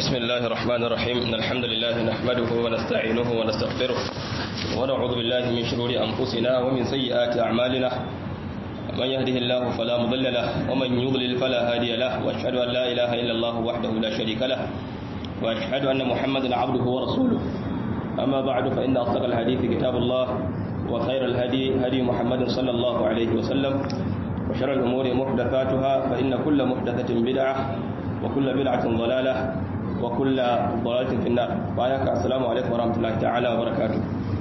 بسم الله الرحمن الرحيم إن الحمد لله نحمده ونستعينه ونستغفره ونعوذ بالله من شرور أنفسنا ومن سيئات أعمالنا من يهده الله فلا مضل له ومن يضلل فلا هادي له وأشهد أن لا إله إلا الله وحده لا شريك له وأشهد أن محمدا عبده ورسوله أما بعد فإن أصدق الحديث كتاب الله وخير الهدي هدي محمد صلى الله عليه وسلم وشر الأمور محدثاتها فإن كل محدثة بدعة وكل بدعة ضلالة وكل ضلالة في النار بايك السلام عليكم ورحمة الله تعالى وبركاته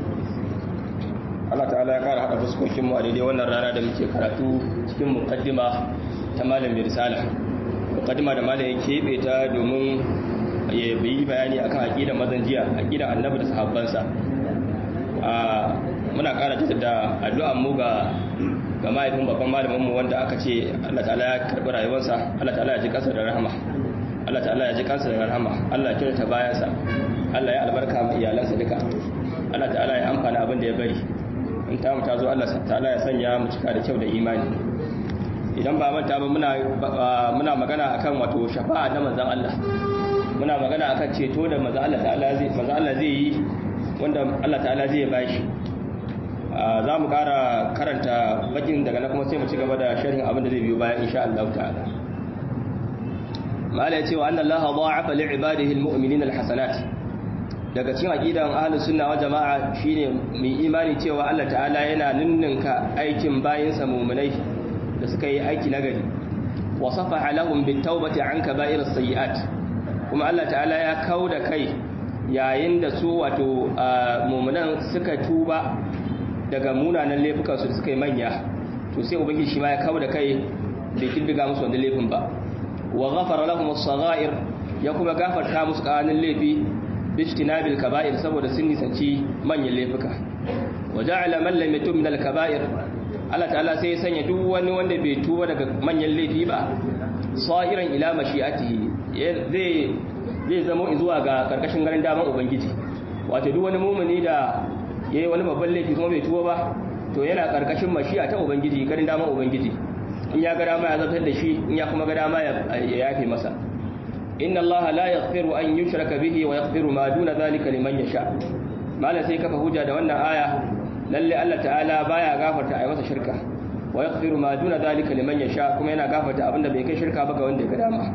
Allah ta'ala ya kara hada fuskokin mu a daidai wannan rana da muke karatu cikin muqaddima ta malam risala muqaddima da malam ya kebe ta domin ya yi bayani akan aqidar mazan jiya aqidar annabi da sahabbansa a muna kara da addu'an mu ga ga mahaifin babban malamin mu wanda aka ce Allah ta'ala ya karbi rayuwarsa Allah ta'ala ya ji kansa da rahama Allah ta'ala ya ji kansa da rahama Allah ya kirta bayansa Allah ya albarka ma iyalansa duka Allah ta'ala ya amfana abin da ya bari in ta mu ta zo Allah ta'ala ya sanya mu cika da kyau da imani idan ba manta ba muna muna magana akan wato shafa'a na manzon Allah muna magana akan ceto da manzon Allah ta'ala zai manzon Allah zai yi wanda Allah ta'ala zai bashi za mu kara karanta bakin daga na kuma sai mu ci gaba da sharhin abin da zai biyo bayan insha Allah ta'ala mala ya ce wa annallaha dha'afa li'ibadihi almu'minina alhasanat daga cikin aqidan ahlus sunna wal jama'a shine mai imani cewa Allah ta'ala yana ninninka aikin bayinsa mu'minai da suka yi aiki nagari wa safaha lahum bitawbati an kaba'iris sayyi'at kuma Allah ta'ala ya kauda kai yayin da su wato mu'minan suka tuba daga munanan laifukan su da suka yi manya to sai ubangiji shi ma ya kauda kai bai kiddiga musu wannan laifin ba wa ghafara lahum as-sagha'ir ya kuma gafarta musu ƙananan laifi bijtinabil kaba'ir saboda sun nisanci manyan laifuka wa ja'ala man lam yatub min al-kaba'ir Allah ta'ala sai ya sanya duk wani wanda bai tuba daga manyan laifi ba sa'iran ila mashi'atihi zai zai zama zuwa ga karkashin garin daman ubangiji wato duk wani mumuni da yayi wani babban laifi kuma bai tuba ba to yana karkashin mashi'a ta ubangiji garin daman ubangiji in ya ga dama ya zartar da shi in ya kuma ga dama ya yafe masa inna allaha la yaghfiru an yushraka bihi wa yaghfiru ma duna zalika liman yasha mala sai kafa hujja da wannan aya lalle Allah ta'ala baya gafarta ai masa shirka wa yaghfiru ma duna zalika liman yasha kuma yana gafarta abinda bai kai shirka ba ga wanda ya ga dama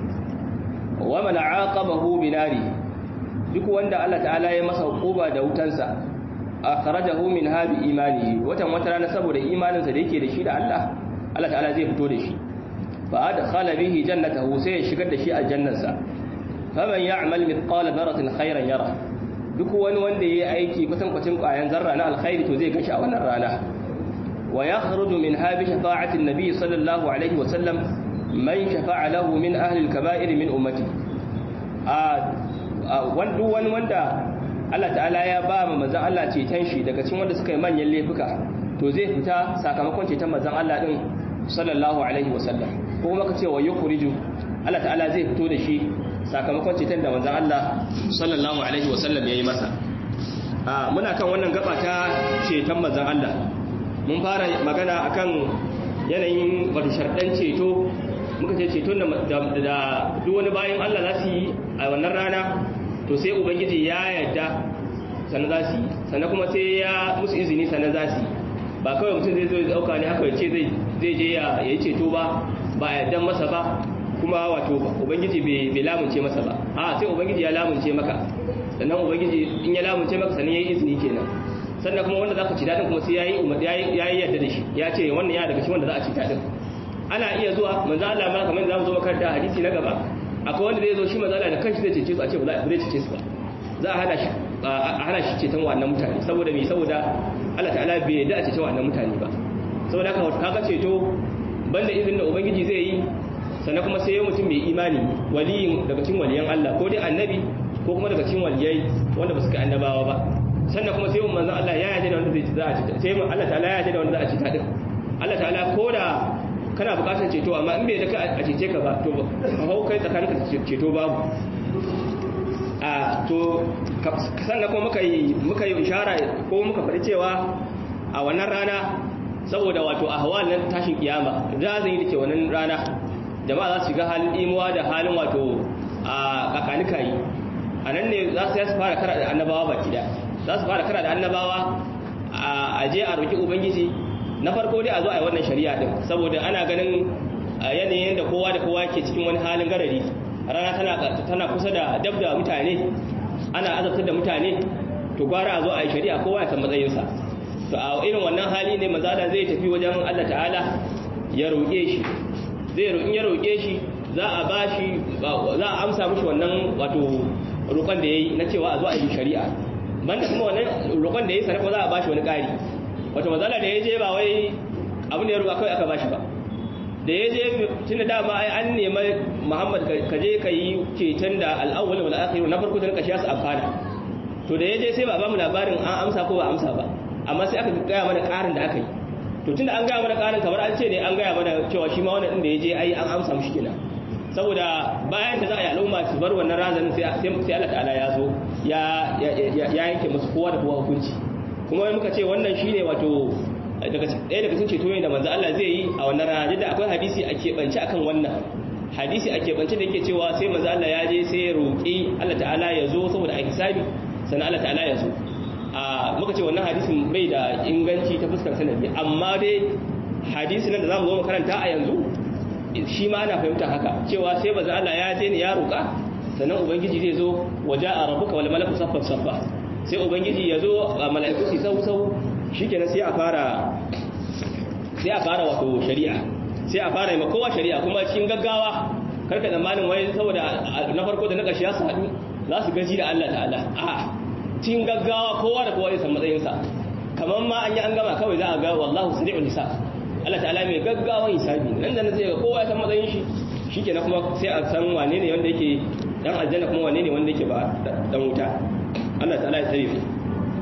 wa man aqabahu binari duk wanda Allah ta'ala ya masa hukuba da wutansa akhrajahu min habi imanihi watan wata rana saboda imaninsa da yake da shi da Allah Allah ta'ala zai fito da shi fa adkhala bihi jannatahu sai ya shigar da shi aljannarsa faman ya'mal mithqala dharratin khairan yara duk wani wanda yayi aiki kusan kwacin kwayan zarra na alkhairi to zai gashi a wannan rana wa yakhruju min habi shafa'ati an-nabi sallallahu alaihi wa sallam man shafa'a lahu min ahli al-kaba'ir min ummati a wanda wani wanda Allah ta'ala ya ba ma manzon Allah ceton shi daga cikin wanda suka yi manyan laifuka to zai fita sakamakon ceton manzon Allah din sallallahu alaihi wasallam ko kuma kace wa yukhriju Allah ta'ala zai fito da shi sakamakon ceton da manzon Allah sallallahu alaihi wasallam yayi masa a muna kan wannan gaba ta ceton manzon Allah mun fara magana akan yanayin wato sharɗan ceto muka ce ceton da duk wani bayan Allah za su yi a wannan rana to sai ubangiji ya yarda sannan za su yi sannan kuma sai ya musu izini sannan za su yi ba kawai mutum zai zo ya dauka ne haka ce zai je ya yi ceto ba ba a yardan masa ba kuma wato ubangiji bai lamunce masa ba a sai ubangiji ya lamunce maka sannan ubangiji in ya lamunce maka sannan ya yi izini kenan sannan kuma wanda za ka ci daɗin kuma sai ya yi yarda da shi ya ce wannan ya daga shi wanda za a ci daɗin ana iya zuwa manzo Allah ma kamar za mu zo makaranta hadisi na gaba akwai wanda zai zo shi manzo Allah da kanshi zai cece su a ce ba zai cece su ba za a hana shi a hana shi ceton wannan mutane saboda me saboda Allah ta'ala bai yarda a ceton wannan mutane ba saboda haka kaga ceto banda izinin da ubangiji zai yi sannan kuma sai mutum mai imani waliyin daga cikin waliyan Allah ko dai annabi ko kuma daga cikin waliyai wanda ba su kai annabawa ba sannan kuma sai manzon Allah ya yarda da wanda zai za a cita sai Allah ta'ala ya yarda da wanda za a cita din Allah ta'ala ko da kana bukatar ceto amma in bai da ka a cece ka ba to hau kai tsakaninka ceto babu a to sannan kuma muka yi muka yi ishara ko muka faɗi cewa a wannan rana saboda wato ahwal nan tashin kiyama da zan yi dake wannan rana jama'a za su shiga halin imuwa da halin wato a kakanika yi a nan ne za su fara kara da annabawa baki da za su fara kara da annabawa a je a roki ubangiji na farko dai a zo a yi wannan shari'a din saboda ana ganin yanayin da kowa da kowa ke cikin wani halin garari rana tana kusa da dab da mutane ana azabtar da mutane to gwara a zo a yi shari'a kowa ya san matsayinsa to a irin wannan hali ne mazala zai tafi wajen Allah ta'ala ya roƙe shi zai roƙin ya roƙe shi za a bashi za a amsa mishi wannan wato roƙon da yayi na cewa a zo a yi shari'a banda kuma wannan roƙon da yayi sanar za a bashi wani ƙari wato mazala da ya je ba wai abin da ya roƙa kawai aka bashi ba da ya je tunda dama ai an nema Muhammad ka je ka yi ceton da al'awwal wal akhir na farko da na kashi su amfana to da ya je sai ba ba mu labarin an amsa ko ba amsa ba amma sai aka gaya mana ƙarin da aka yi to tunda an gaya mana ƙarin kamar an ce ne an gaya mana cewa shi ma wannan din da ya je ai an amsa mushi kenan saboda bayan da za a yi al'umma su bar wannan razanin sai sai Allah ta'ala ya zo ya ya yanke musu kowa da kowa hukunci kuma muka ce wannan shine wato daga ɗaya daga cikin ceto ne da manzo Allah zai yi a wannan rana da akwai hadisi a keɓance akan wannan hadisi a keɓance da yake cewa sai manzo Allah ya je sai ya roƙi Allah ta'ala ya zo saboda a hisabi sannan Allah ta'ala ya zo a muka ce wannan hadisin bai da inganci ta fuskar sanadi amma dai hadisi nan da zamu zo mu karanta a yanzu shi ma ana fahimta haka cewa sai manzo Allah ya je ne ya roƙa sannan ubangiji zai zo waja'a rabbuka wal malaku saffan saffa sai ubangiji ya zo mala'iku su sau sau shikenan sai a fara sai a fara wato shari'a sai a fara yi kowa shari'a kuma cikin gaggawa karka tsammanin wai saboda na farko da na ƙarshe ya su haɗu za su gaji da Allah ta'ala a cikin gaggawa kowa da kowa ya san matsayinsa kamar ma an yi an gama kawai za a ga wallahu sari'ul hisab Allah ta'ala mai gaggawan hisabi nan da nan sai ga kowa ya san matsayin shi shikenan kuma sai a san wane ne wanda yake dan aljanna kuma wane ne wanda yake ba dan wuta Allah ta'ala ya tsare mu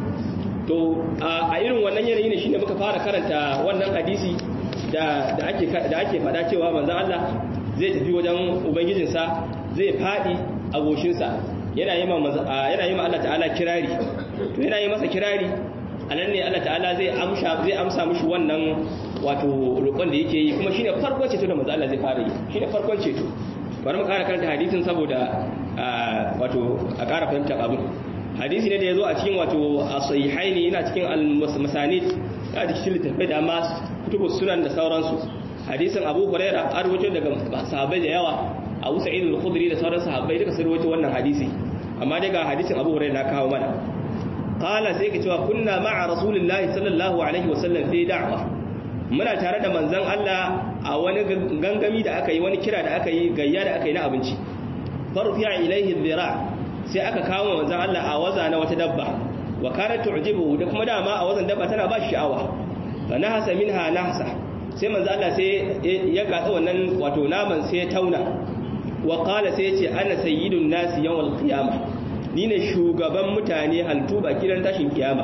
to a irin wannan yanayi ne shine muka fara karanta wannan hadisi da da ake da ake fada cewa manzon Allah zai tafi wajen ubangijinsa zai fadi a goshinsa yana yi ma yana yi ma Allah ta'ala kirari to yana yi masa kirari anan ne Allah ta'ala zai amsa zai amsa mishi wannan wato roƙon da yake yi kuma shine farkon ceto da manzon Allah zai fara yi shine farkon ceto bari mu ƙara karanta hadisin saboda wato a ƙara fahimtar abin hadisi ne da ya zo a cikin wato a sahihaini yana cikin al-masanid ya da cikin littattafai da ma kutubus sunan da sauransu hadisin abu huraira an rawaito daga sahabbai da yawa abu sa'id al-khudri da sauran sahabbai duka sun rawaito wannan hadisi amma dai ga hadisin abu huraira na kawo mana qala sai ka cewa kunna ma'a rasulillahi sallallahu alaihi wasallam fi da'wa muna tare da manzon Allah a wani gangami da aka yi wani kira da aka yi gayya da aka yi na abinci farfi'a ilaihi dhira' sai aka kawo manzon Allah a waza na wata dabba wa kanat tu'jibu da kuma dama a wazan dabba tana ba shi sha'awa fa nahasa minha nahsa sai manzon Allah sai ya gatsa wannan wato naman sai ya tauna wa qala sai ya ce ana sayyidun nasi yawmal qiyamah ni ne shugaban mutane haltu ba kiran tashin kiyama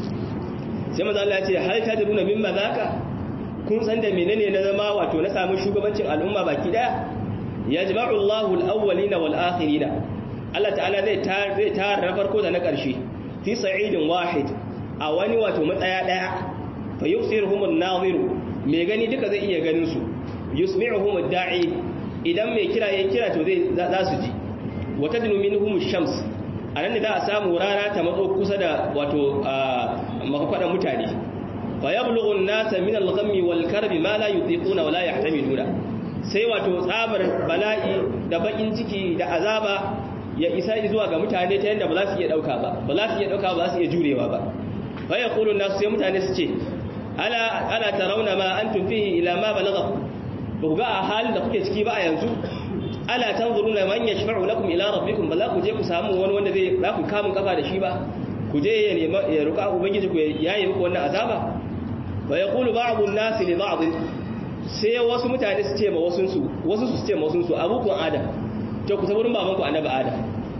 sai manzon Allah ya ce hal tadruna mimma zaka kun san da menene na zama wato na samu shugabancin al'umma baki daya yajma'u Allahu al-awwalina wal akhirina Allah ta'ala zai zai tara na farko da na ƙarshe fi sa'idin wahid a wani wato matsaya daya fa yusiruhum an-naziru mai gani duka zai iya ganin su yusmi'uhum ad-da'i idan mai kira yayin kira to zai za su ji wa tadnu minhum ash-shams anan ne za a samu rana ta matso kusa da wato makwadan mutane fa yablughu an-nasa min al-ghammi wal-karbi ma la yutiquna wa la yahtamiluna sai wato tsabar bala'i da bakin ciki da azaba ya isa zuwa ga mutane ta yadda ba za su iya dauka ba ba za su iya dauka ba za su iya jurewa ba fa yaqulu nasu sai mutane su ce ala ala tarawna ma antum fihi ila ma balagha ba ga a halin da kuke ciki ba a yanzu ala tanzuruna man yashfa'u lakum ila rabbikum ba za ku je ku samu wani wanda zai za ku kamun kafa da shi ba ku je ya nema ya ruka ubangiji ku yayi muku wannan azaba wa yaqulu ba'd an-nas li ba'd sai wasu mutane su ce ma wasu su wasu su ce ma wasu su abukun adam to ku saburin baban ku annabi adam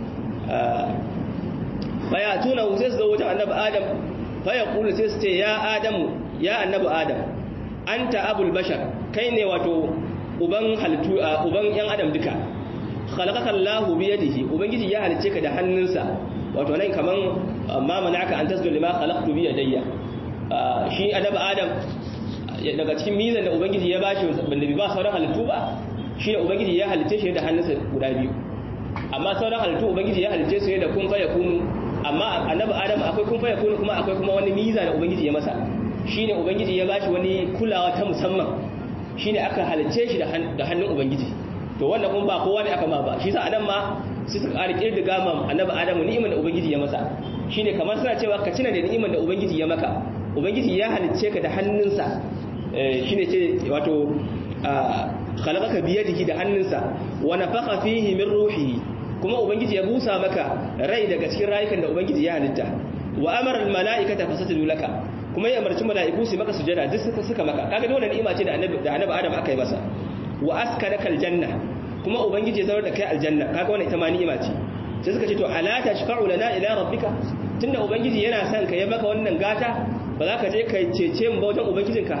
baya tuna sai su zo wajen annabi adam fa yaqulu sai su ce ya adamu ya annabi adam anta abul bashar kai ne wato uban halittu uban yan adam duka khalaqaka Allahu bi yadihi ubangiji ya halice ka da hannunsa wato nan kaman ma manaka an tasdu lima khalaqtu bi yadayya shi annabi adam daga cikin mizan da ubangiji ya bashi banda bi ba sauran halittu ba shi ne ubangiji ya halice shi da hannunsa guda biyu amma sauran halittu ubangiji ya halice su ne da kun fa yakunu amma annabi adam akwai kun fa yakunu kuma akwai kuma wani miza da ubangiji ya masa shine ubangiji ya bashi wani kulawa ta musamman shine aka halice shi da hannun ubangiji to wannan kuma ba kowa ne aka ma ba shi sa adam ma su suka ƙara kirdiga ma annabi adamu ni'imar da ubangiji ya masa shine kamar suna cewa ka cina da ni'imar da ubangiji ya maka ubangiji ya halicce ka da hannunsa shine ce wato khalaqaka bi yadihi da hannunsa wa nafakha fihi min ruhihi kuma ubangiji ya busa maka rai daga cikin rayukan da ubangiji ya halitta wa amara al mala'ikata fasajadu laka kuma ya amarci mala'iku su maka sujada duk suka suka maka kaga dole ni'ima ce da annabi da annabi adam aka yi masa wa askanaka al janna kuma ubangiji ya zaurar da kai aljanna kaga wannan ita ma ni'ima ce sai suka ce to ala tashfa'u lana ila rabbika tunda ubangiji yana son ka yi maka wannan gata ba za ka je ka cece mu ba wajen ubangijinka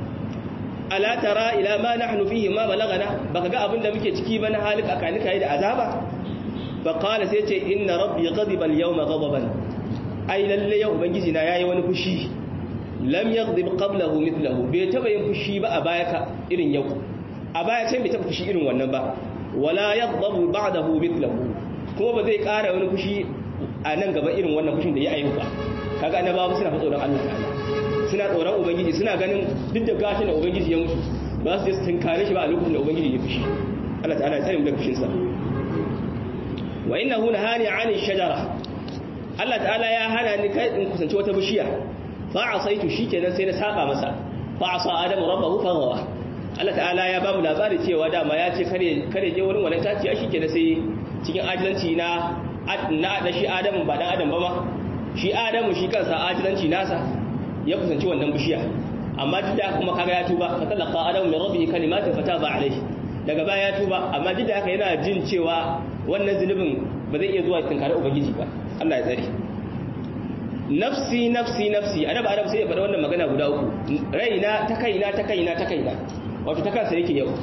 ala tara ila ma nahnu fihi ma balagana baka ga abin da muke ciki ba na halin akanika yi da azaba fa qala sai ce inna rabbi ghadiba al-yawma ghadaban ai lalle yau ubangiji na yayi wani fushi lam yaghdib qablahu mithluhu bai taba yin fushi ba a baya ka irin yau a baya can bai taba fushi irin wannan ba wala yaghdabu ba'dahu mithluhu kuma ba zai kara wani fushi a nan gaba irin wannan fushin da ya ayyuka ba kaga annabawa suna fa tsoron Allah ta'ala suna tsoron ubangiji suna ganin duk da gashin da ubangiji ya mutu ba su je su tunkare shi ba a lokacin da ubangiji ya fushi Allah ta'ala ya tsare mu da fushin sa wa innahu nahani 'ani shajara Allah ta'ala ya hana ni kai in kusanci wata bishiya fa asaitu shikenan sai na saba masa fa asa adamu rabbahu fa gawa Allah ta'ala ya ba mu labari cewa dama ya ce kare kare je wurin wannan taciya shikenan sai cikin ajilanci na na da shi adamu ba dan adam ba ma shi adamu shi kansa ajilanci nasa ya kusanci wannan bishiya amma duk da kuma kaga ya tuba fa talaqa adamu min rabbihi kalimatin fataba alayhi daga baya ya tuba amma duk da haka yana jin cewa wannan zunubin ba zai iya zuwa tunkare ubangiji ba Allah ya tsare nafsi nafsi nafsi annabi adam sai ya faɗa wannan magana guda uku raina ta kaina ta kaina ta kaina wato ta kansa yake yau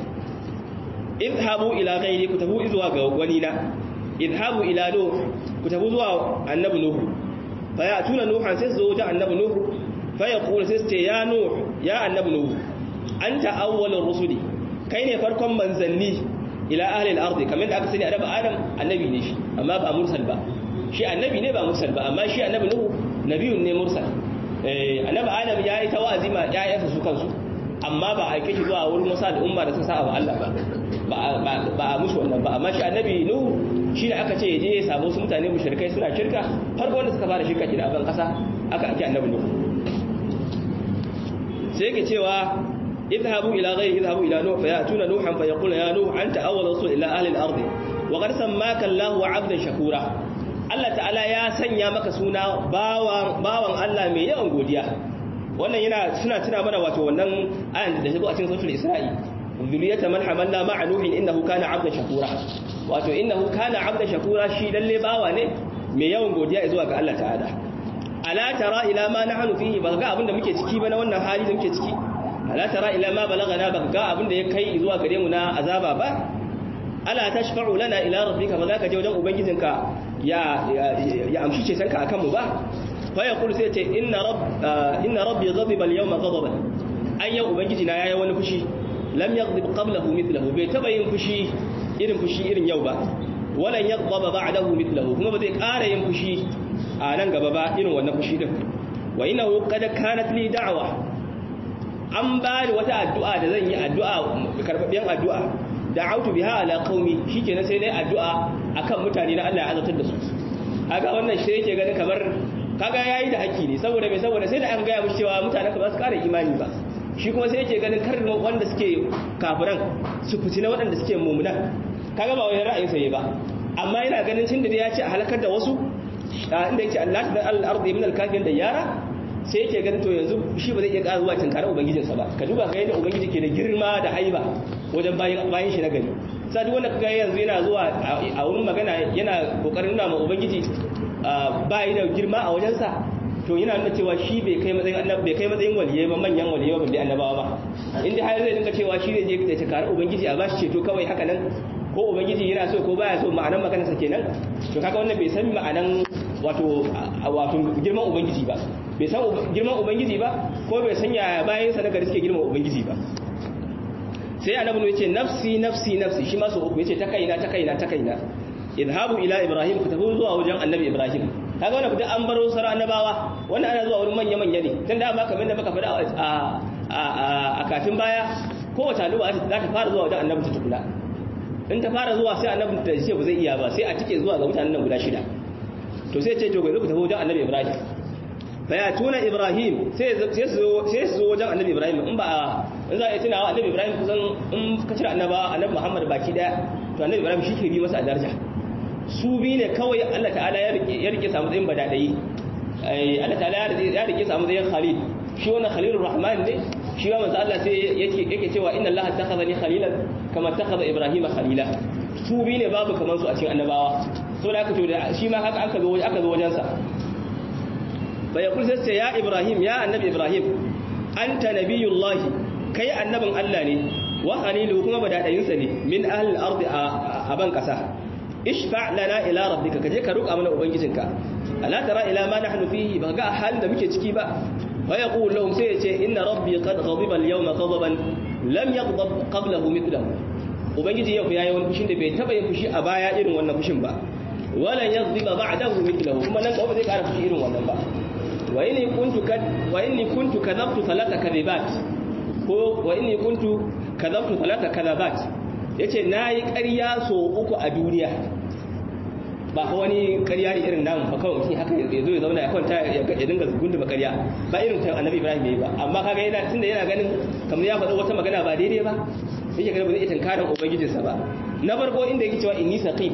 idhabu ila ghairi ku tabu zuwa ga wani na idhabu ila nuh ku tabu zuwa annabi nuh fa ya tuna nuhan sai zo wajen annabi nuh fa ya kula sai ce ya nuh ya annabi nuh anta awwalur rusuli kai ne farkon manzanni ila ahli al-ardi kamar da aka sani annabi adam annabi ne shi amma ba mursal ba shi annabi ne ba mursal ba amma shi annabi nuh nabiyun ne mursal eh annabi adam yayi tawazi ma ƴaƴansa su kansu amma ba a aike shi zuwa wurin musa da umma da sun sa Allah ba ba a musu wannan ba amma shi annabi nuh shi ne aka ce ya je ya samu su mutane mushrikai suna shirka farko wanda suka fara shirka kina ban kasa aka ake annabi nuh sai yake cewa idhabu ila ghayri idhabu ila nuh fayatuna nuhan fayaqulu ya nuh anta awwal rasul ila ahli al-ard wa qad sammaka Allah 'abdan shakura Allah ta'ala ya sanya maka suna bawan bawan Allah mai yawan godiya wannan yana suna tuna mana wato wannan ayan da ta zo a cikin suratul isra'i zuriyata man hamalna ma'a nuhin innahu kana 'abdan shakura wato innahu kana 'abdan shakura shi lalle bawa ne mai yawan godiya zuwa ga Allah ta'ala ala tara ila ma nahnu fihi ba ga abinda muke ciki ba na wannan hali da muke ciki ala tara ila ma balagana ba ga abinda ya kai zuwa gare mu na azaba ba ala tashfa'u lana ila rabbika ba za ka je wajen ubangijinka ya ya amshi ce sanka akan mu ba fa yaqulu sai ce inna rabb inna rabbi ghadiba al-yawma ghadaban ay yau ubangiji na yayi wani fushi lam yaghdib qablahu mithluhu bai taba yin fushi irin fushi irin yau ba walan yaghdaba ba'dahu mithluhu kuma ba zai ƙara yin fushi a nan gaba ba irin wannan fushi din wa innahu qad kanat li da'wa an ba ni wata addu'a da zan yi addu'a karbabiyan addu'a da'autu biha ala qaumi shikenan sai nayi addu'a akan mutane na Allah ya azabtar da su kaga wannan shi yake ganin kamar kaga yayi da haƙƙi ne saboda me saboda sai da an ga ya mushi cewa mutanen ka ba su ƙara imani ba shi kuma sai yake ganin kar wanda suke kafiran su fitina waɗanda suke mumunan kaga ba wani ra'ayin sai ba amma yana ganin tun da ya ce a halakar da wasu inda yake Allah ta al-ardi min al-kafirin da yara sai yake ganin to yanzu shi ba zai iya ƙara zuwa tinkara ubangijinsa ba ka duba ga yadda ubangiji ke da girma da haiba wajen bayan bayan shi na gari sai duk wanda kaga yanzu yana zuwa a wurin magana yana kokarin nuna ma ubangiji ba yi da girma a wajensa to yana nuna cewa shi bai kai matsayin annabi bai kai matsayin waliyai ba manyan waliyai ba bai annabawa ba inda har zai dinka cewa shi ne je da tinkara ubangiji a bashi ceto kawai haka nan ko ubangiji yana so ko baya so ma'anan maganarsa kenan to kaga wannan bai san ma'anan wato wato girman ubangiji ba bai san girman ubangiji ba ko bai san yaya bayan sa nagari suke girman ubangiji ba sai annabi ya ce nafsi nafsi nafsi shi ma so uku yace ta kaina ta kaina ta kaina idhabu ila ibrahim ku tafi zuwa wajen annabi ibrahim kaga wannan duk an baro sara annabawa wannan ana zuwa wurin manya manya ne tun da ma kamar da muka faɗa a a katin baya kowace al'umma za ta fara zuwa wajen annabi ta tukula in ta fara zuwa sai annabi ta ce ba zai iya ba sai a tike zuwa ga mutanen nan guda shida to sai ce to ga ku tafi wajen annabi ibrahim fayatuna ibrahim sai su zo wajen annabi ibrahim in ba in za a yi tunawa annabi ibrahim kusan in ka cire annaba annabi muhammad baki daya to annabi ibrahim shi ke bi masa a daraja su bi ne kawai allah ta'ala ya rike samu tsayin badadai allah ta'ala ya rike samu tsayin khalil shi wannan khalilur rahman ne shi wa manzo allah sai yake yake cewa inna allah takhazani khalilan kama takhaza ibrahim khalila su bi ne babu kamar su a cikin annabawa so da aka to shi ma haka aka zo aka zo wajensa fayakul sai ce ya ibrahim ya annabi ibrahim anta nabiyullahi kai annabin Allah ne wa khalilu kuma badadayinsa ne min ahli al-ardi a ban kasa ishfa lana ila rabbika kaje ka roƙa mana ubangijinka ala tara ila ma nahnu fihi ba ga halin da muke ciki ba wa yaqul lahum sai yace inna rabbi qad ghadiba al-yawma ghadaban lam yaghdab qablahu mithlahu ubangiji yau yayi wani fushin da bai taba yin fushi a baya irin wannan fushin ba wala yaghdiba ba'dahu mithlahu kuma nan gaba zai ƙara fushi irin wannan ba wa inni kuntu kad wa inni kuntu kadhabtu thalatha kadhibat ko wa inni kuntu kadhabtu thalatha kadhabat yace nayi ƙarya so uku a duniya ba ko wani ƙarya ne irin namu ba kawai mutum haka ya zo ya zauna ya kwanta ya dinga gunduma ƙarya ba irin ta annabi ibrahim yayi ba amma kaga yana tunda yana ganin kamar ya faɗa wata magana ba daidai ba yake ganin ba zai tankarin ubangijinsa ba na farko inda yake cewa inni saqim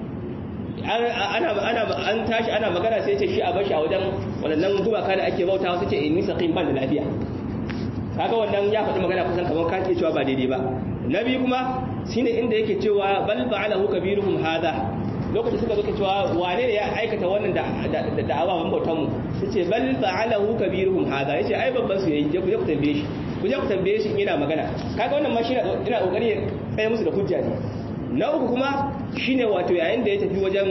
ana ana an tashi ana magana sai ce shi a bashi a wajen wadannan gumaka da ake bautawa sai ce inni saqim ban da lafiya kaga wannan ya faɗi magana kusan kamar ka ke cewa ba daidai ba nabi kuma shine inda yake cewa bal fa'alahu kabiruhum hada lokacin suka zo cewa wane ne ya aikata wannan da da ababen bautan mu yace bal fa'alahu kabiruhum hada yace ai babban su yayi ku je ku tambaye shi ku je ku tambaye shi ina magana kaga wannan ma shi ina kokari ya tsaye musu da hujja ne na uku kuma shine wato yayin da ya tafi wajen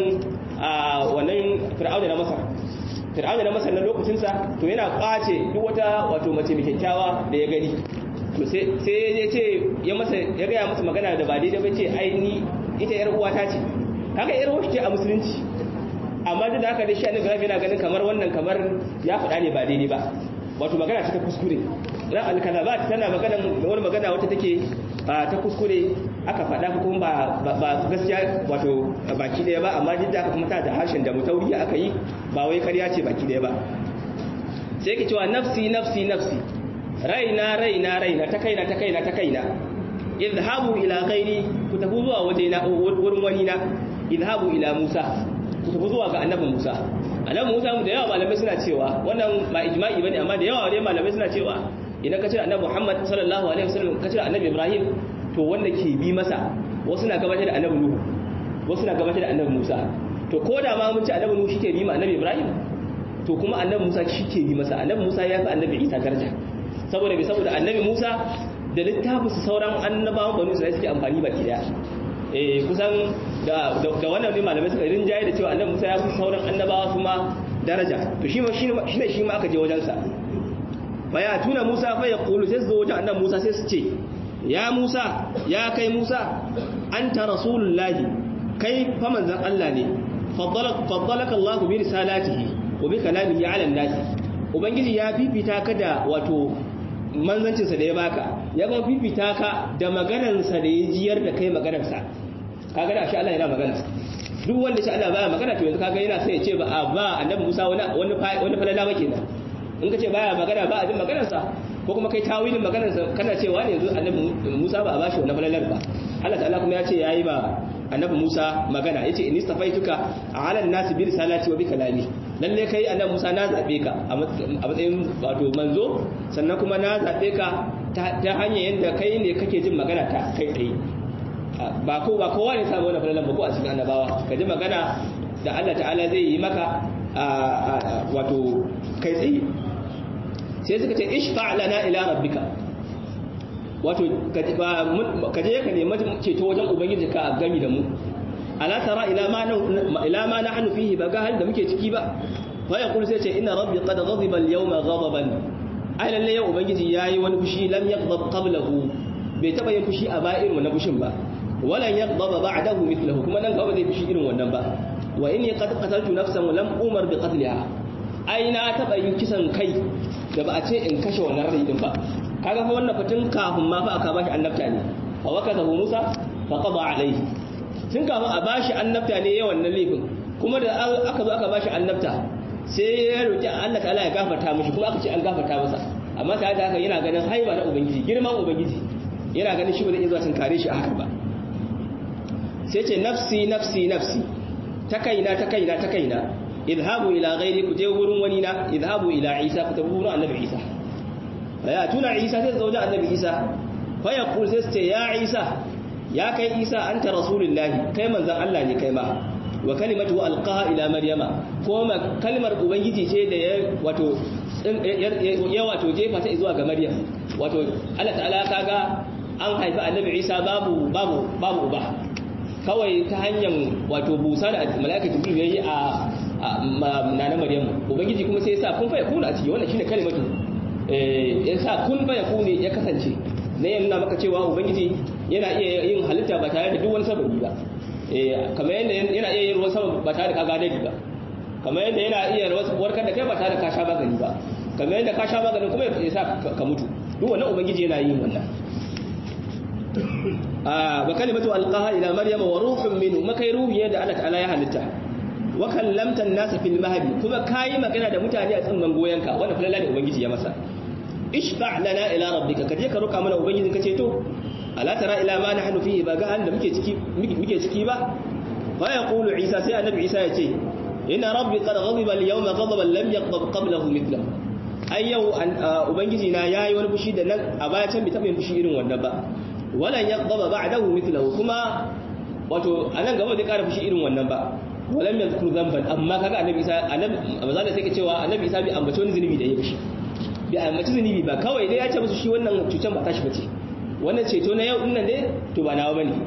wannan fir'auna na masar fir'auna na masar na lokacinsa to yana kwace duk wata wato mace mai kyakkyawa da ya gani to sai ya ce ya masa ya gaya masa magana da ba daidai ba ce ai ni ita yar uwata ce kaga yar uwata ce a musulunci amma duk da haka dai shi annabi Ibrahim yana ganin kamar wannan kamar ya faɗa ne ba daidai ba wato magana ta kuskure ran al-kadhabat tana magana wani magana wata take ta kuskure aka faɗa kuma ba ba gaskiya wato baki ɗaya ba amma duk da aka kuma ta da harshen da mutauri aka yi ba wai ƙarya ce baki ɗaya ba sai ke cewa nafsi nafsi nafsi raina raina raina ta kaina ta kaina ta kaina idhabu ila ghairi ku tafi zuwa waje na wurin wani na idhabu ila musa ku tafi zuwa ga annabi musa annabi musa mu da yawa malamai suna cewa wannan ba ijma'i bane amma da yawa ne malamai suna cewa idan ka cire annabi muhammad sallallahu alaihi wasallam ka cire annabi ibrahim to wanda ke bi masa wasu na gabatar da annabi nuhu wasu na gabatar da annabi musa to ko da ma mun ci annabi nuhu shike bi ma annabi ibrahim to kuma annabi musa shike bi masa annabi musa ya fi annabi isa daraja saboda bai saboda annabi musa da littafin su sauran annabawan banu isra'ila suke amfani baki daya eh kusan da da wannan ne malamai suka rinjaye da cewa annabi musa ya fi sauran annabawa kuma daraja to shi shi ne shi ma aka je wajen sa baya tuna musa fa yaqulu sai su zo wajen annabi musa sai su ce ya Musa ya kai Musa anta rasulullahi kai fa manzon Allah ne faddalaka Allah bi risalatihi wa bi kalamihi ala an-nas ubangiji ya fifita ka da wato manzancin sa da ya baka ya kuma fifita ka da maganar sa da ya jiyar da kai maganar sa kaga da shi Allah yana magana duk wanda shi Allah baya magana to yanzu kaga yana sai ya ce ba ba annabi Musa wani wani wani falala ba kenan in ka ce baya magana ba a jin maganar sa ko kuma kai tawilin maganar kana cewa ne yanzu annabi Musa ba a bashi wannan falalar ba Allah ta'ala kuma ya ce yayi ba annabi Musa magana yace inni stafaituka ala an-nas bi risalati wa bi kalami lalle kai annabi Musa na zabe ka a matsayin wato manzo sannan kuma na zabe ka ta hanyar yanda kai ne kake jin magana ta kai tsaye ba ko ba kowa ne samu wannan falalar ba ko a cikin annabawa ka ji magana da Allah ta'ala zai yi maka wato kai tsaye sai suka ce ishfa lana ila rabbika wato ka je ka nemi ceto wajen ubangiji ka gami da mu ala tara ila ma ila ma nahnu fihi ba ga hal da muke ciki ba fa yaqul sai ce inna rabbi qad ghadiba al-yawma ghadaban ai lalle yau ubangiji yayi wani fushi lam yaghdab qablahu bai taba yin fushi a ba irin wannan fushin ba walan yaghdaba ba'dahu mithluhu kuma nan gaba zai fishi irin wannan ba wa inni qad qataltu nafsan lam umar bi qatliha ai na taba yin kisan kai da ba a ce in kashe wannan rai din ba kaga fa wannan fatin kafin ma fa aka bashi annabta ne fa wakazahu musa fa qada alayhi tun kafin a bashi annabta ne yawan nan laifin kuma da aka zo aka bashi annabta sai ya roki Allah ta'ala ya gafarta mishi kuma aka ce an gafarta masa amma tare da haka yana ganin haiba na ubangiji girman ubangiji yana ganin shi ba zai iya zuwa sun kare shi a haka ba sai ce nafsi nafsi nafsi ta kaina ta kaina ta kaina idhabu ila ghairi ku je wurin wani na idhabu ila isa ku tafi wurin annabi isa ya tuna isa sai zauje annabi isa fa yaqul sai ce ya isa ya kai isa anta rasulullahi kai manzon Allah ne kai ma wa kalimatu alqaha ila maryama ko kalmar ubangiji ce da ya wato ya wato jefa ta zuwa ga maryam wato Allah ta'ala kaga an haifi annabi isa babu babu babu uba kawai ta hanyar wato busa da mala'ika jibril yayi a nana maryam ubangiji kuma sai ya sa kun fa yakuna a ciki wannan shine kalimatu eh ya sa kun fa yakuna ya kasance ne ya nuna maka cewa ubangiji yana iya yin halitta ba tare da duk wani sababi ba eh kamar yadda yana iya yin ruwan sama ba tare da ka gane ba kamar yadda yana iya warkar da kai ba tare da ka sha magani ba kamar yadda ka sha maganin kuma ya sa ka mutu duk wannan ubangiji yana yin wannan wa kalimatu alqaha ila maryama wa ruhun minhu makai ruhi yadda Allah ta'ala ya halitta wa kallamta an-nasa fil mahdi kuma kai magana da mutane a tsimman goyenka wanda falala da ubangiji ya masa ishfa lana ila rabbika kaje ka roka mana ubangiji kace to ala tara ila ma nahnu fihi ba ga da muke ciki muke ciki ba fa yaqulu isa sai annabi isa ya ce inna rabbi qad ghadiba al-yawma ghadaban lam yaghdab qablahu mithlahu ai yau ubangiji na yayi wani fushi da nan a baya can bai taba yin fushi irin wannan ba walan yaghdaba ba'dahu mithlahu kuma wato anan gaba zai kara fushi irin wannan ba walam yadhkur dhanban amma kaga annabi isa annabi amazan sai ke cewa annabi isa bai ambaci wani zunubi da ya fushi bai ambaci zunubi ba kawai dai ya ce musu shi wannan cutan ba tashi bace wannan ceto na yau din nan dai to ba nawa bane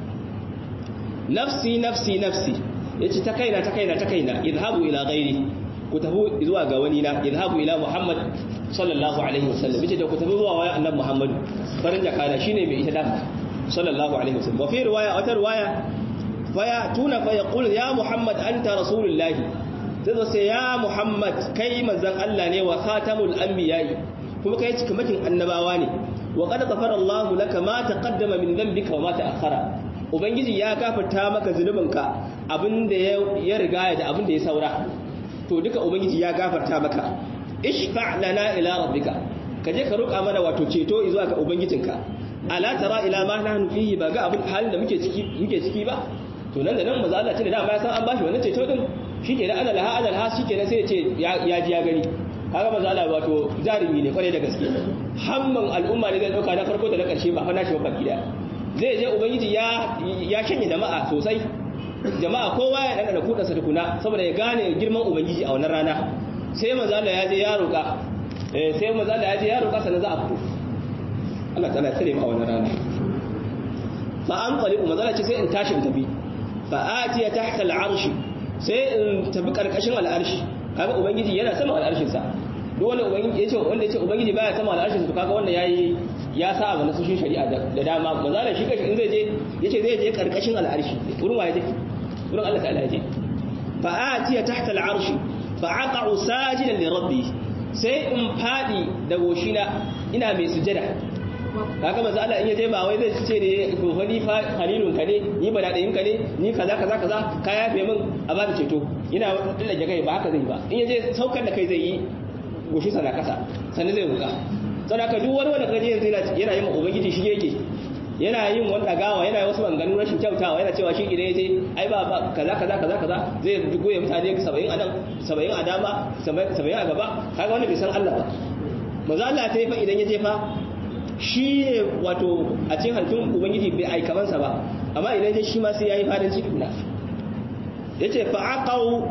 nafsi nafsi nafsi yace ta kaina ta kaina ta kaina idhabu ila ghairi ku tafi zuwa ga wani na idhabu ila muhammad sallallahu alaihi wasallam yace da ku tafi zuwa waya annabi muhammad farin jakada shine mai ita da sallallahu alaihi wasallam wa fi riwaya wata riwaya faya tuna fa yaqul ya muhammad anta rasulullahi sai sai ya muhammad kai manzon Allah ne wa khatamul anbiya'i kuma kai cikamakin annabawa ne wa qad ghafara Allahu laka ma taqaddama min dhanbika wa ma ta'akhkhara ubangiji ya gafarta maka zunubinka abinda ya riga da abinda ya saura to duka ubangiji ya gafarta maka ishfa lana ila rabbika kaje ka roƙa mana wato ceto zuwa ga ubangijinka ala tara ila ma nahnu fihi ba ga abin halin da muke ciki muke ciki ba to nan da nan maza Allah tunda dama ya san an bashi wannan ceto din shike da ana laha ana laha shike sai ya ce ya ji ya gani kaga maza Allah wato jarumi ne kwarai da gaske hamman al'umma ne zai dauka na farko da na karshe ba fa nashi ba gida zai je ubangiji ya ya shanye jama'a sosai jama'a kowa ya dana da kudansa tukuna saboda ya gane girman ubangiji a wannan rana sai manzo Allah ya je ya roka eh sai manzo Allah ya je ya roka sannan za a fito Allah ta'ala tsare mu a wannan rana fa an qalibu manzo Allah ce sai in tashi in tafi fa atiya tahta al'arsh sai in tafi karkashin al'arshi kaga ubangiji yana sama al'arshin sa duk wanda ubangiji yace wanda yace ubangiji baya sama al'arshin sa to kaga wannan yayi ya sa abu na sushin shari'a da dama manzo Allah shi kashi in zai je yace zai je karkashin al'arshi wurin waye je wurin Allah ta'ala ya je fa atiya tahta al'arsh fa aqa'u sajidan li rabbi sai in fadi da goshina ina mai sujada kaga manzo Allah in yaje ba wai zai ce ne to fa ni fa halilun ka ne ni ba dadayin ka ne ni kaza kaza kaza ka yafe min a ba da ceto ina dillage kai ba haka zai ba in yaje saukar da kai zai yi goshi sana kasa sannan zai ruka sannan ka duk wani wanda kaje yanzu yana yin ubangiji shi yake yana yin wani dagawa yana yi wasu maganganu rashin kyautawa yana cewa shi idan yaje ai ba kaza kaza kaza kaza zai goye mutane 70 a nan 70 a dama 70 a gaba kaga wanda bai san Allah ba manzo Allah ta yi fa idan yaje fa shi ne wato a cikin halittun ubangiji bai aikamansa ba amma idan ya shi ma sai ya yi farin ciki na ya ce fa'aƙau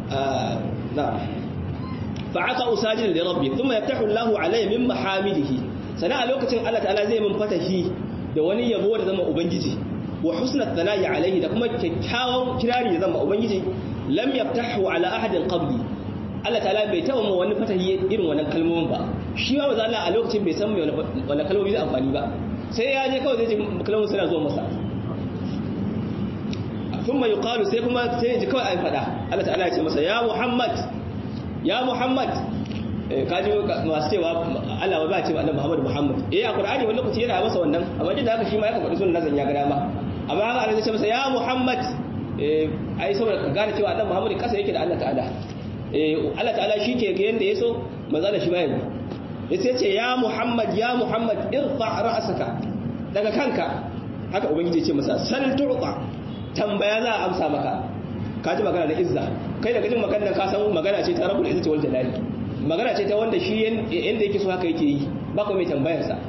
na fa'aƙau sajin da rabbi kuma ya tafi lahu alayhi min mahamidihi sana a lokacin allah ta'ala zai min fatahi da wani yabo da zama ubangiji wa husnat thana'i alayhi da kuma kyakkyawan kirari da zama ubangiji lam yaftahu ala ahadin qabli Allah ta'ala bai taba mu wani fatahi irin wannan kalmomin ba shi ma maza Allah a lokacin bai san me wannan kalmomi zai amfani ba sai ya je kawai zai ji kalmomin suna zuwa masa thumma yuqalu sai kuma sai ji kawai an fada Allah ta'ala ya ce masa ya Muhammad ya Muhammad kaji masu cewa Allah ba ce annabi Muhammad Muhammad eh a Qur'ani wani lokaci yana masa wannan amma duk da haka shi ma ya faɗi sunan nazan ya ga dama amma haka Allah ya ce masa ya Muhammad eh ai saboda ka gane cewa annabi Muhammad kasa yake da Allah ta'ala eh Allah ta'ala shi ke ga yanda yaso manzo da shi ma yanzu yace ce ya Muhammad ya Muhammad irfa ra'saka daga kanka haka ubangiji ya ce masa sal tu'ta tambaya za a amsa maka ka ji magana da izza kai daga jin magana ka san magana ce ta rabbul izzati wal jalali magana ce ta wanda shi yanda yake so haka yake yi ba ku mai tambayar sa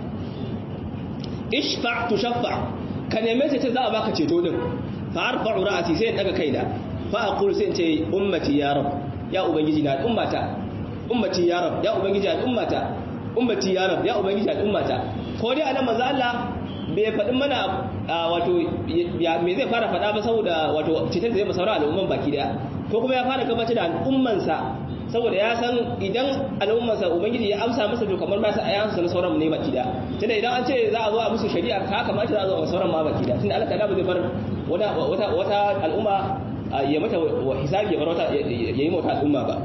ishfa tushaffa ka neme ce za a baka ceto din fa arfa'u ra'si sai in daga kaina fa aqulu sai in ce ummati ya rab ya ubangiji na ummata ummati ya rab ya ubangiji na ummata ummati ya rab ya ubangiji na ummata ko dai anan manzo Allah bai faɗin mana wato me zai fara faɗa ba saboda wato cikin zai masaura al'umman baki daya ko kuma ya fara gabatar da al'ummansa saboda ya san idan al'ummansa ubangiji ya amsa masa to kamar ba sa ayansa na sauran ne baki daya tunda idan an ce za a zo a musu shari'a ka kamata za a zo a sauran ma baki daya tunda Allah ta'ala ba zai bar wata wata al'umma ya mata hisabi ya bar wata ya yi mata al'umma ba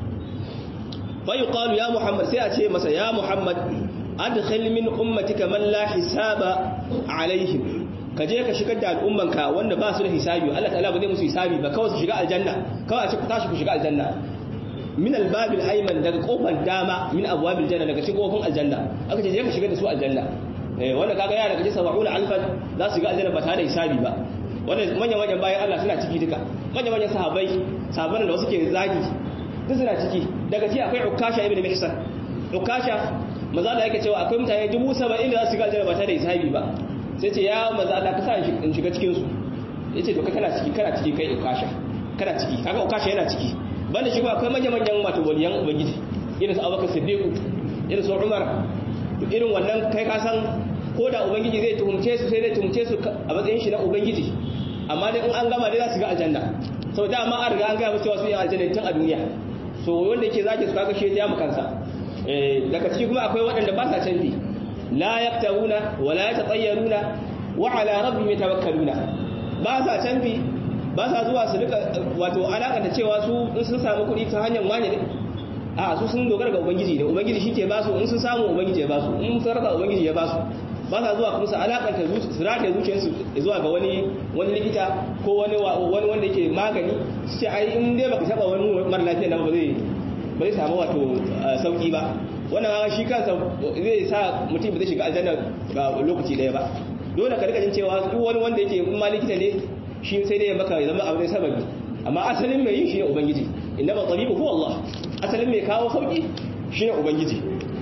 fa yuqalu ya muhammad sai a ce masa ya muhammad adkhil min ummatika man la hisaba alaihim ka je ka shigar da al'ummanka wanda ba su da hisabi Allah ta'ala ba zai musu hisabi ba kawai su shiga aljanna kawai a ce ku tashi ku shiga aljanna min albabil ayman daga kofar dama min abwabil janna daga cikin kofin aljanna aka ce je ka shigar da su aljanna eh wanda kaga yana daga cikin 70 alfan za su shiga aljanna ba tare da hisabi ba wannan manyan manyan bayan Allah suna ciki duka manyan manyan sahabbai sahabban da wasu ke zagi duk suna ciki daga ci akwai ukasha ibn mihsan ukasha maza Allah yake cewa akwai mutane dubu saba'in da za su shiga aljanna ba tare da hisabi ba sai ce ya maza Allah ka sa in shiga cikin su yace to ka kana ciki kana ciki kai ukasha kana ciki kaga ukasha yana ciki banda shi ba akwai manyan manyan wato waliyan ubangiji irin su Abubakar Siddiq irin su Umar irin wannan kai ka san ko da ubangiji zai tuhumce su sai zai tuhumce su a matsayin shi na ubangiji amma dai in an gama dai za su ga aljanna sau da ma an riga an gaya musu cewa su yi aljanna tun a duniya so wanda yake zaki su kaga shi ya mu kansa daga ciki kuma akwai waɗanda ba sa canji la yaktawuna wa la yatatayyaruna wa ala rabbihim yatawakkaluna ba sa canji ba sa zuwa su rika wato alaka da cewa su in sun samu kuɗi ta hanyar wani ne a su sun dogara ga ubangiji ne ubangiji shi ke ba su in sun samu ubangiji ya ba su in sun rasa ubangiji ya ba su ba sa zuwa kuma su alakanta su rataye zuciyarsu zuwa ga wani wani likita ko wani wani wanda yake magani su ce ai in dai baka taba wani mara lafiya nan ba zai ba zai samu wato sauki ba wannan shi kansa zai sa mutum ba zai shiga aljanna ga lokaci daya ba dole ka rika jin cewa duk wani wanda yake in ma likita ne shi sai dai maka ya zama abu ne sababi amma asalin mai yin shi ne ubangiji inna ba tabibu huwa Allah asalin mai kawo sauki shi ne ubangiji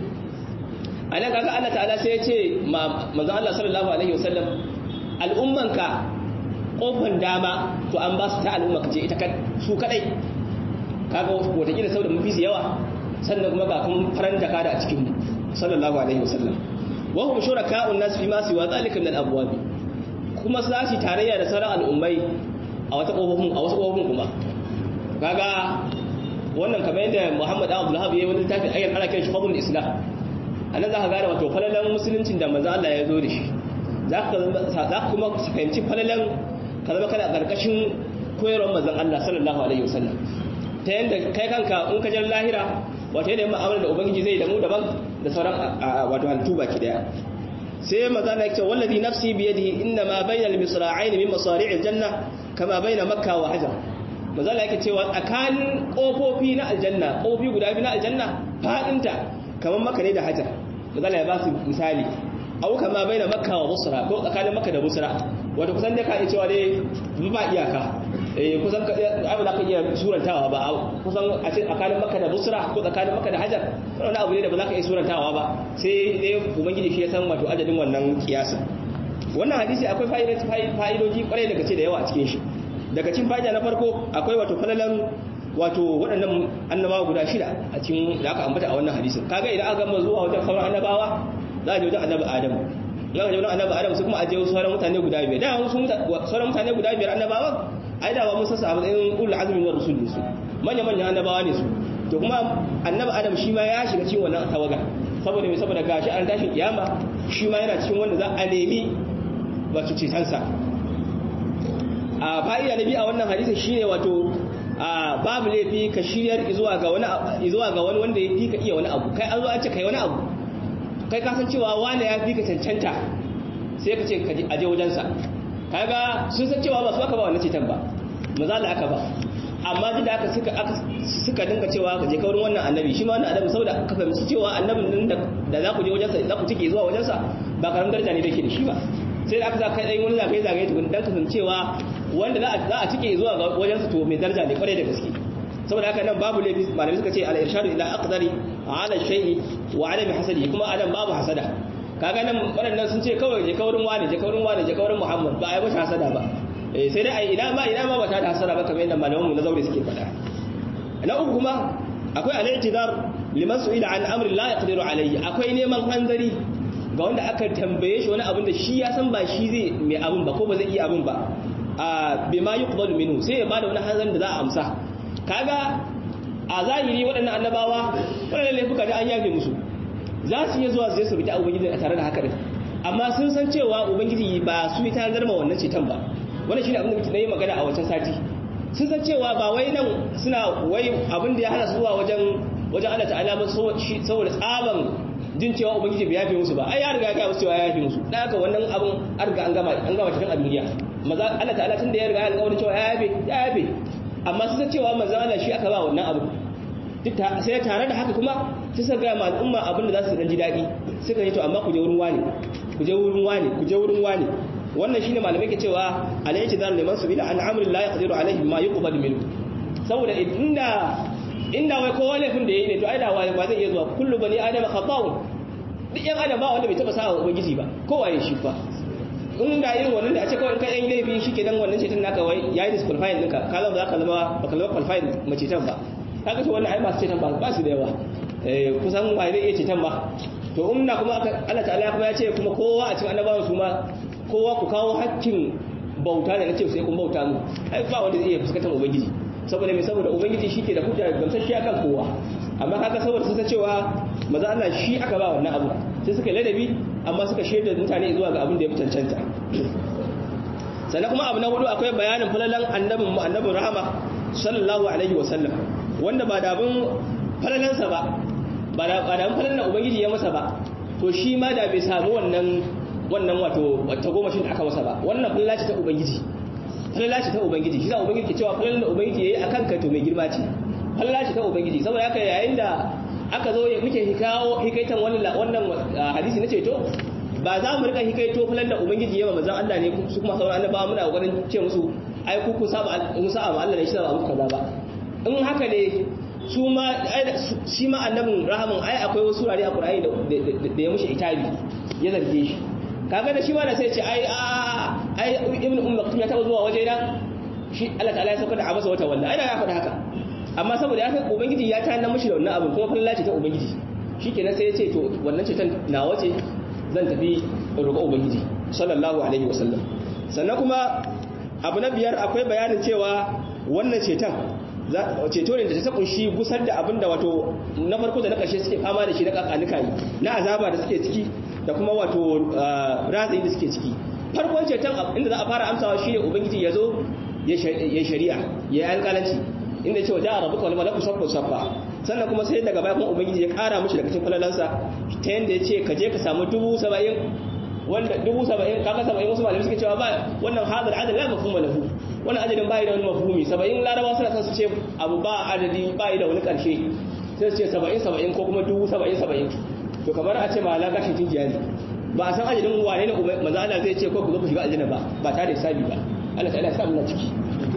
a nan kaga Allah ta'ala sai ya ce manzo Allah sallallahu alaihi wasallam al'ummanka kofan dama to an ba su ta al'ummanka ce ita su kadai kaga wataƙila sau da mafi su yawa sannan kuma ga kuma faran jaka da a cikin mu sallallahu alaihi wasallam wa hum shuraka'un nas fi ma siwa zalika min al-abwab kuma su zasu tarayya da sauran al'ummai a wata kofofin a wasu kofofin kuma kaga wannan kamar yadda Muhammad Abdul Wahhab yayi wani littafi ayyan ana kiran shi fadlul islam anan zaka gane wato falalan musuluncin da manzo Allah ya zo da shi zaka zaka kuma fahimci falalan ka zama kana karkashin koyarwar manzon Allah sallallahu alaihi wasallam ta yadda kai kanka in ka jar lahira wato yadda ma'amala da ubangiji zai da mu daban da sauran wato halittu baki daya sai maza na yake wallazi nafsi bi yadihi inna ma bainal misra'ain min masari'il janna kama baina makka wa hajar maza na yake cewa tsakanin kofofi na aljanna kofofi guda biyu na aljanna fadinta kamar makka ne da hajar maza ya ba su misali au kama baina makka wa busra ko tsakanin makka da busra wato kusan da ka iya cewa dai ba iyaka eh kusan abu da ka iya surantawa ba kusan a ce tsakanin maka da busra ko tsakanin maka da hajar wani abu ne da ba za ka iya surantawa ba sai dai ubangiji shi ya san wato adadin wannan kiyasin wannan hadisi akwai fa'idoji kwarai daga ce da yawa a cikin shi daga cikin fa'ida na farko akwai wato falalan wato waɗannan annabawa guda shida a cikin da aka ambata a wannan hadisin kaga idan aka gama zuwa wajen sauran annabawa za a je wajen annabi adamu ya ga wajen annabi adamu sai kuma a je sauran mutane guda biyar da wasu sauran mutane guda biyar annabawan ai da ba mun sassa a matsayin ulul azmi na rusul su manya manya annabawa ne su to kuma annabi adam shi ma ya shiga cikin wannan tawaga saboda me saboda gashi an tashin kiyama shi ma yana cikin wanda za a nemi wato cetansa a fa'ida na biyu a wannan hadisi shine wato babu laifi ka shiryar zuwa ga wani zuwa ga wani wanda ya fi ka iya wani abu kai an zo an ce kai wani abu kai ka san cewa wani ya fi ka cancanta sai ka ce ka aje wajensa kaga sun san cewa ba su aka ba wannan ceton ba maza da aka ba amma duk da aka suka suka dinga cewa ka je kaurin wannan annabi shi ma wannan annabi saboda ka fahimci cewa annabin nan da za ku je wajensa za ku tike zuwa wajensa ba karamin daraja ne da ke da shi ba sai da aka sa kai ɗan wani zagaye zagaye tukun dan kasancewa wanda za a cike zuwa ga wajensa to mai daraja ne kwarai da gaske saboda haka nan babu laifi malamai suka ce al irshadu ila aqdari ala shay'i wa adami hasadi kuma anan babu hasada kaga nan waɗannan sun ce kawai je kaurin wani je kaurin wani je kaurin muhammad ba a yi masa hasada ba sai dai ai ina ma ina ma ba ta da hasada ba kamar yadda malamanmu na zaure suke faɗa na uku kuma akwai al-i'tidar liman su'ila an amri la yaqdiru alayhi akwai neman hanzari ga wanda aka tambaye shi wani abin da shi ya san ba shi zai mai abin ba ko ba zai iya abin ba a bima yuqbalu minhu sai ya bada wani hanzarin da za a amsa kaga a zahiri waɗannan annabawa waɗannan laifuka da an yafe musu za su iya zuwa su je su bi ta ubangiji a tare da haka din amma sun san cewa ubangiji ba su yi ta zarma wannan ceton ba wannan shine abin da muke yi magana a wancan sati sun san cewa ba wai nan suna wai abin da ya hana su zuwa wajen wajen Allah ta'ala ba saboda tsaban jin cewa ubangiji bai yafe musu ba ai ya riga ya ga musu cewa ya yafe musu dan haka wannan abin an riga an gama an gama cikin duniya maza Allah ta'ala tun da ya riga ya alƙawarin cewa ya yafe ya yafe amma sun san cewa manzon Allah shi aka ba wannan abu sai tare da haka kuma sai suka ga al'umma abin da za su dan ji daɗi suka yi to amma ku je wurin wani ku je wurin wani ku je wurin wani wannan shine malamai ke cewa alayhi dar liman subila an amri la yaqdiru alayhi ma yuqbal minhu saboda inda inda wai kowa laifin da yayi ne to ai da wai ba zai iya zuwa kullu bani adam khata'un duk yan adam ba wanda bai taba sawa ubangiji ba kowa ya shi fa in da irin wannan da a ce kawai kai yan laifi shi kenan wannan cetin naka wai yayi disqualifying ɗinka ka zama za ka zama baka zama qualified mace tan ba kaga to wannan ai masu cetan ba ba su da yawa eh kusan ba zai iya cetan ba to umna kuma Allah ta'ala kuma ya ce kuma kowa a cikin annabawan su ma kowa ku kawo hakkin bauta ne nace sai kun bauta mu ai ba wanda zai iya fuskantar ubangiji saboda me saboda ubangiji shi ke da hujja gamsasshe akan kowa amma kaga saboda sun san cewa maza Allah shi aka ba wannan abu sai suka ladabi amma suka shaida mutane zuwa ga abin da ya fi cancanta sannan kuma abu na hudu akwai bayanin falalan annabin mu annabin rahama sallallahu alaihi wa sallam wanda ba da abin falalansa ba ba da abin falalan ubangiji ya masa ba to shi ma da bai samu wannan wannan wato wata gomashin da aka masa ba wannan falala ce ta ubangiji falala ce ta ubangiji shi za ubangiji ke cewa falalan da ubangiji yayi akan ka to mai girma ce falala ce ta ubangiji saboda haka yayin da aka zo muke hikawo hikaitan wannan wannan hadisi na ceto ba za mu rika hikaito falan da ubangiji yawa manzon Allah ne su kuma sauran annabawa muna kokarin ce musu ai ku ku saba mu saba ma Allah ne shi saba muku kaza ba in haka ne su ma shi ma annabin rahamin ai akwai wasu rari a Qur'ani da ya mushi itabi ya zarge shi kaga da shi ma da sai ce ai a ai ibnu ummu maktum ya taba zuwa waje na shi Allah ta'ala ya sauka da abasa wata walla ai da ya faɗa haka amma saboda ya san ubangiji ya tana mashi da wannan abin kuma falala ce ta ubangiji shikenan sai ya ce to wannan ce na wace zan tafi roƙo ubangiji sallallahu alaihi wasallam sannan kuma abu na biyar akwai bayanin cewa wannan ceton ceto ne da ta kunshi gusar da abin da wato na farko da na ƙarshe suke fama da shi na kakanuka na azaba da suke ciki da kuma wato ratsayi da suke ciki farkon ceton inda za a fara amsawa shine ubangiji ya zo ya shari'a ya yi alƙalanci inda cewa ja'a rabbuka wal malaku saffa saffa sannan kuma sai daga baya kuma ubangiji ya kara mishi daga cikin falalansa ta yanda ya ce ka je ka samu dubu saba'in wanda dubu saba'in kaka saba'in wasu malamai suke cewa ba wannan hadar adad la mafhuma lahu wannan adadin bai da wani mafhumi saba'in larabawa suna son su ce abu ba adadi bai da wani karshe sai su ce saba'in saba'in ko kuma dubu saba'in saba'in to kamar a ce ma la gashin tinjiya ne ba a san adadin wane ne manzo Allah zai ce ko ku zo ku shiga aljanna ba ba tare da hisabi ba Allah ta'ala ya sa mu ciki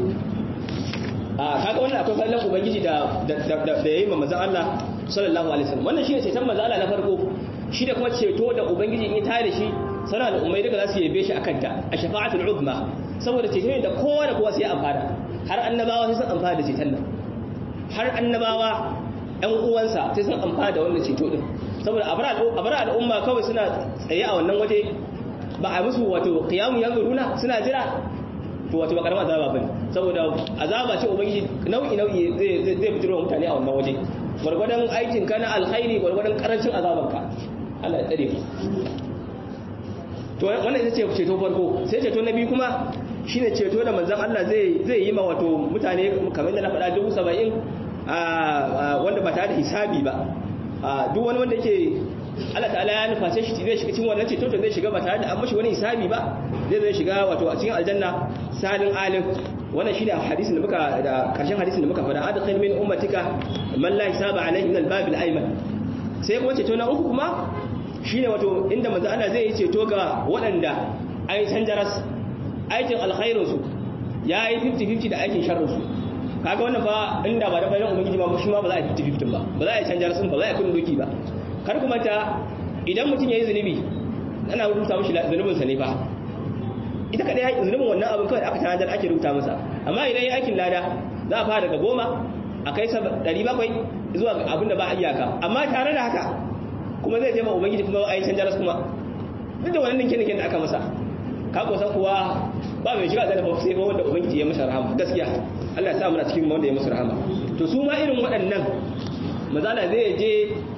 a kaga wannan akwai fallan ubangiji da da yayi ma manzon Allah sallallahu alaihi wasallam wannan shine ceton manzon Allah na farko shi da kuma ceto da ubangiji in ya tare da shi sana da ummai daga za su yabe shi akan ta a shafa'atul uzma saboda ceto ne da kowa da kowa sai ya amfana har annabawa sai sun amfana da ceton nan har annabawa ɗan uwansa sai sun amfana da wannan ceto din saboda abara al'umma kawai suna tsaye a wannan waje ba a musu wato qiyamu yanzuruna suna jira to wato ba karamar azaba bane saboda azaba ce ubangiji nau'i nau'i zai zai fitiro wa mutane a wannan waje gwargwadon aikin ka na alkhairi gwargwadon karancin azaban ka Allah ya tsare ku to wannan ita ce ceto farko sai ceto na biyu kuma shine ceto da manzon Allah zai zai yi ma wato mutane kamar da na faɗa dubu saba'in wanda ba tare da hisabi ba duk wani wanda yake Allah ta'ala ya nufa sai shi zai shiga cikin wannan ceto to zai shiga ba tare da an mashi wani hisabi ba zai zai shiga wato a cikin aljanna salin alim wannan shine hadisin da muka da karshen hadisin da muka faɗa adkhil min ummatika man la hisaba alayhi min al-bab al-ayman sai kuma ceto na uku kuma shine wato inda manzo Allah zai yi ceto ga waɗanda ai sanjaras aikin alkhairin su yayi 50-50 da aikin sharrin su kaga wannan ba inda ba da bayan ubangiji ma shi ma ba za a 50-50 ba ba za a canjar sun ba za a kun doki ba kar kuma ta idan mutum yayi zunubi ana rubuta mishi zunubin sa ne fa ita kada yayi zunubin wannan abin kawai aka tanadar ake rubuta masa amma idan yayi aikin lada za a fara daga goma a kai 700 zuwa abin da ba a iyaka amma tare da haka kuma zai je ma ubangiji kuma a yi canjar kuma duk da wannan ninke-ninken da aka masa ka kusa kuwa ba mai shiga da sai ba wanda ubangiji ya masa rahama gaskiya Allah ya sa muna cikin wanda ya masa rahama to su ma irin waɗannan mazala zai je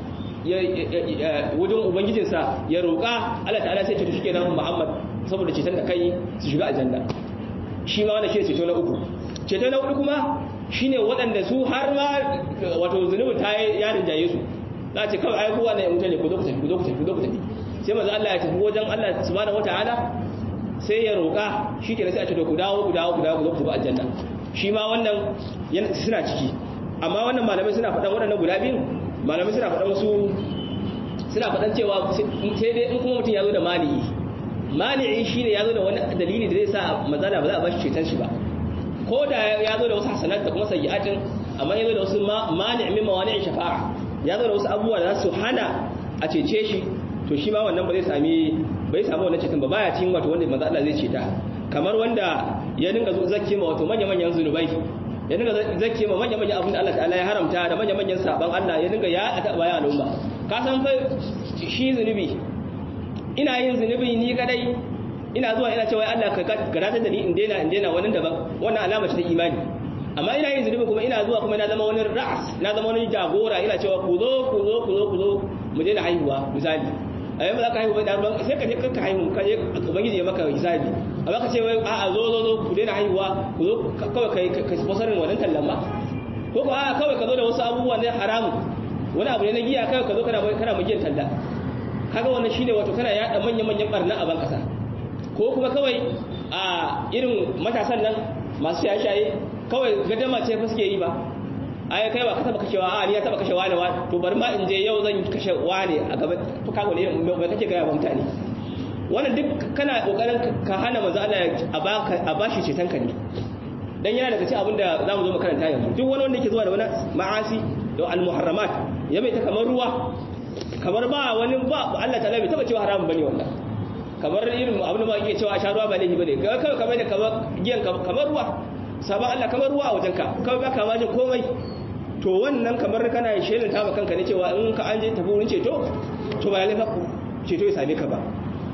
wajen ubangijinsa ya roƙa Allah ta'ala sai ce to shikenan Muhammad saboda ceton da kai su shiga aljanna shi ma wannan shi ceto na uku ceto na hudu kuma shine waɗanda su har ma wato zunubi ta ya rinjaye su za ce kawai ai kowa ne mutane ku zo ku tafi ku zo ku tafi ku zo ku tafi sai manzo Allah ya tafi wajen Allah subhanahu wataala sai ya roƙa shi ke sai a ce to ku dawo ku dawo ku dawo ku zo ku tafi aljanna shi ma wannan suna ciki amma wannan malamai suna faɗan waɗannan guda biyu malamai suna faɗan wasu suna faɗan cewa sai dai in kuma mutum ya zo da mani'i mani'i shine ya zo da wani dalili da zai sa mazala ba za a ba shi ceton shi ba ko da ya zo da wasu hasanat da kuma sayyi'atin amma ya zo da wasu mani' min mawani'in shafa'a ya zo da wasu abubuwa da za su hana a cece shi to shi ma wannan ba zai sami bai samu wannan ceton ba baya cin wato wanda manzo Allah zai ceta kamar wanda ya dinga zakke ma wato manya manyan zunubai ya dinga zakke ma manya manyan abin da Allah ta'ala ya haramta da manya manyan saban Allah ya dinga ya ta baya al'umma ka san fa shi zunubi ina yin zunubi ni kadai ina zuwa ina cewa Allah ka garata da ni in daina in daina wannan daban wannan alama ce ta imani amma ina yin zunubi kuma ina zuwa kuma ina zama wani ra'as ina zama wani jagora ina cewa ku zo ku zo ku zo ku zo mu daina haihuwa misali a yau ba za ka haihu da ruwan sai ka je kanka haihu ka je ubangiji ya maka hisabi amma ka ce wai a'a zo zo zo ku daina haihuwa ku zo kawai kai ka sponsorin wannan tallan ba ko ko a'a kawai ka zo da wasu abubuwa ne haramu wani abu ne na giya kawai ka zo kana kana mu giyan talla kaga wannan shine wato kana yada manyan manyan barna a ban kasa ko kuma kawai a irin matasan nan masu shaye-shaye kawai gadama ce fa suke yi ba ai kai ba ka taba kashewa a ni ya taba kashe wani wani to bari ma in je yau zan kashe wani a gaba to kago ne mai kake ga ba mutane wannan duk kana kokarin ka hana manzo Allah a baka a bashi ceton ka ne dan yana daga cikin abin da zamu zo mu karanta yanzu duk wani wanda yake zuwa da wani ma'asi da al-muharramat ya mai ta kamar ruwa kamar ba wani ba Allah ta'ala bai taba cewa haramun bane wannan kamar irin abin da ba yake cewa sha ruwa ba laifi bane kawai kamar da kamar giyan kamar ruwa sabon Allah kamar ruwa a wajenka kawai ba ka majin komai to wannan kamar kana shelin ta kanka ne cewa in ka an je tafi wurin ceto to ba lalle ceto ya same ka ba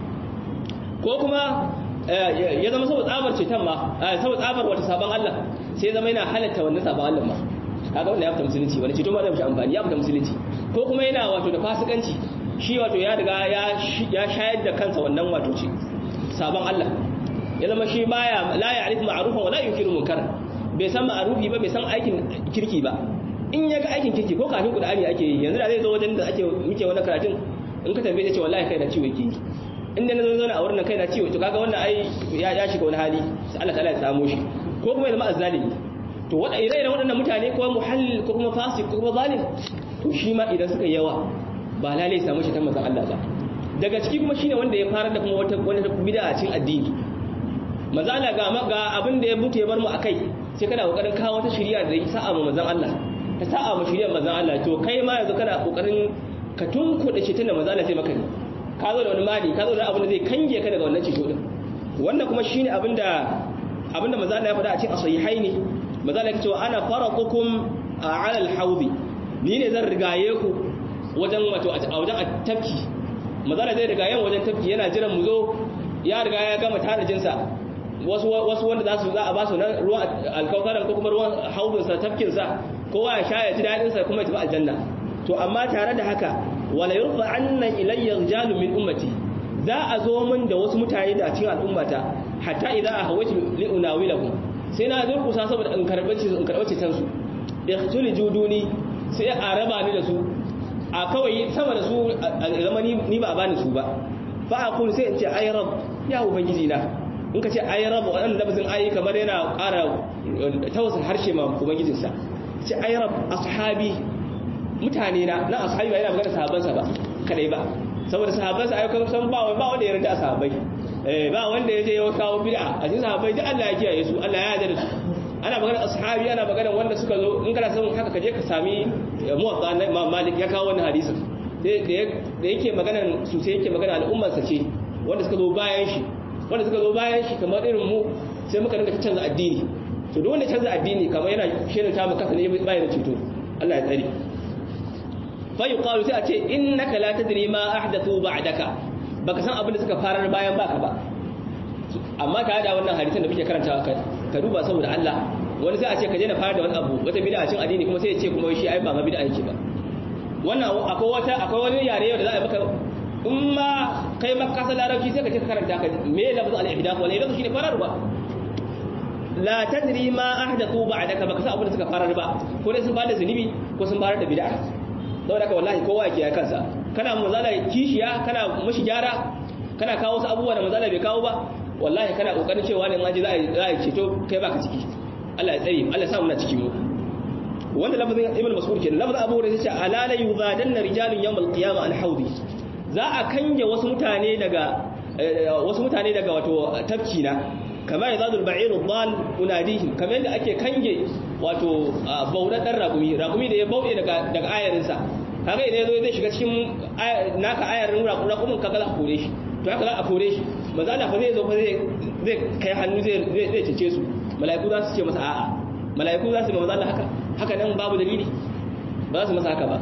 ko kuma ya zama saboda tsabar ceton ma saboda tsabar wata sabon Allah sai zama yana halatta wannan sabon Allah ma kaga wanda ya fita musulunci wani ceto ba zai mishi amfani ya fita musulunci ko kuma yana wato da fasikanci shi wato ya riga ya shayar da kansa wannan wato ce sabon Allah ya zama shi baya la ya'rif ma'rufan wa la yunkiru munkar bai san ma'rufi ba bai san aikin kirki ba in ya ga aikin kirki ko kafin Qur'ani ake yi yanzu da zai zo wajen da ake muke wannan karatun in ka tambaye ce wallahi kai na ciwo yake in da na zo zauna a wurin kai na ciwo to kaga wannan ai ya ya shiga wani hali sai Allah ta'ala ya samu shi ko kuma ya zama azzalimi to wanda ire-iren waɗannan mutane ko muhallil ko kuma fasik ko kuma zalim to shi ma idan suka yawa ba lalai samu shi ta manzon Allah ba daga ciki kuma shine wanda ya fara da kuma wata wani bid'a a cikin addini manzon Allah ga ga abin da ya mutu ya bar mu akai sai kana kokarin kawo wata shari'a da ya sa'a mu manzon Allah ta sa'a mu shari'ar manzon Allah to kai ma yanzu kana kokarin ka tunkuɗe shi tunda manzon Allah sai maka ka zo da wani mali ka zo da abin da zai kange ka daga wannan ceto din wannan kuma shine abinda abinda manzon Allah ya faɗa a cikin sahihaini manzon Allah ya ce ana faraqukum ala al-hawdi ni ne zan rigaye ku wajen wato a wajen tafki mazala zai riga yan wajen tafki yana jiran mu zo ya riga ya gama tanajinsa wasu wasu wanda za su za a ba su nan ruwan alkaukaran ko kuma ruwan haudun sa tafkin sa kowa ya sha ya ji dadin sa kuma ya tafi aljanna to amma tare da haka wala yurfa anna ilayya rijalun min ummati za a zo min da wasu mutane da cikin al'ummata hatta idan a hawaitu li unawilahu sai na durkusa saboda in karbace in karbace tan su ihtuli juduni sai a raba ni da su a kawai sama da su zama ni ba bani su ba fa aqulu sai in ce ay rabb ya ubangiji na in ka ce ay rabb wannan lafazin ay kamar yana ƙara tawassul harshe ma ubangijinsa ce ay rabb ashabi mutane na na ashabi ba yana magana sahabbansa ba kadai ba saboda sahabbansa ayyukan san ba ba wanda ya rinda sahabbai eh ba wanda ya je ya kawo bid'a a cikin sahabbai duk Allah ya kiyaye su Allah ya yarda da su ana magana ashabi ana magana wanda suka zo in kana son haka kaje ka sami muwatta na Imam Malik ya kawo wannan hadisin da yake magana su sai yake magana al'ummar sa ce wanda suka zo bayan shi wanda suka zo bayan shi kamar irin mu sai muka dinga canza addini to duk wanda canza addini kamar yana shirin ta maka ne bayan ceto Allah ya tsare fayuqalu sai a ce innaka la tadri ma ahdathu ba'daka baka san abin da suka farar bayan baka ba amma ka da wannan hadisin da muke karantawa ka ka duba saboda Allah wani sai a ce ka je na fara da wani abu wata bid'a cin addini kuma sai ya ce kuma shi ai ba ma bid'a yake ba wannan akwai wata akwai wani yare da za a maka in ma kai maka kasa larabci sai ka ce ka karanta ka me lafzu al-ihdath wal ihdath shine fararwa la tadri ma ahdathu ba'daka baka san abin da suka farar ba ko dai sun bada zunubi ko sun farar da bid'a saboda haka wallahi kowa yake ya kansa kana mazala kishiya kana mushi gyara kana kawo wasu abubuwa da mazala bai kawo ba wallahi kana kokarin cewa ne ma ji za a ceto kai baka ciki Allah ya tsare Allah ya sa mu na ciki mu wanda lafazin ibn mas'ud kenan lafazin abu hurairah yace alala yuzadanna rijalun yawmal qiyamah an haudi za a kange wasu mutane daga wasu mutane daga wato tafki na kama yazadul ba'iru dhal unadihim kamar yadda ake kange wato bauɗar ɗan raƙumi raƙumi da ya bauɗe daga ayarinsa kaga idan yazo zai shiga cikin naka ayarin raƙumin kaga za a kore shi to haka za a kore shi maza Allah fa zai zo fa zai kai hannu zai zai cece su mala'iku za su ce masa a'a mala'iku za su ma maza Allah haka haka nan babu dalili ba za su masa haka ba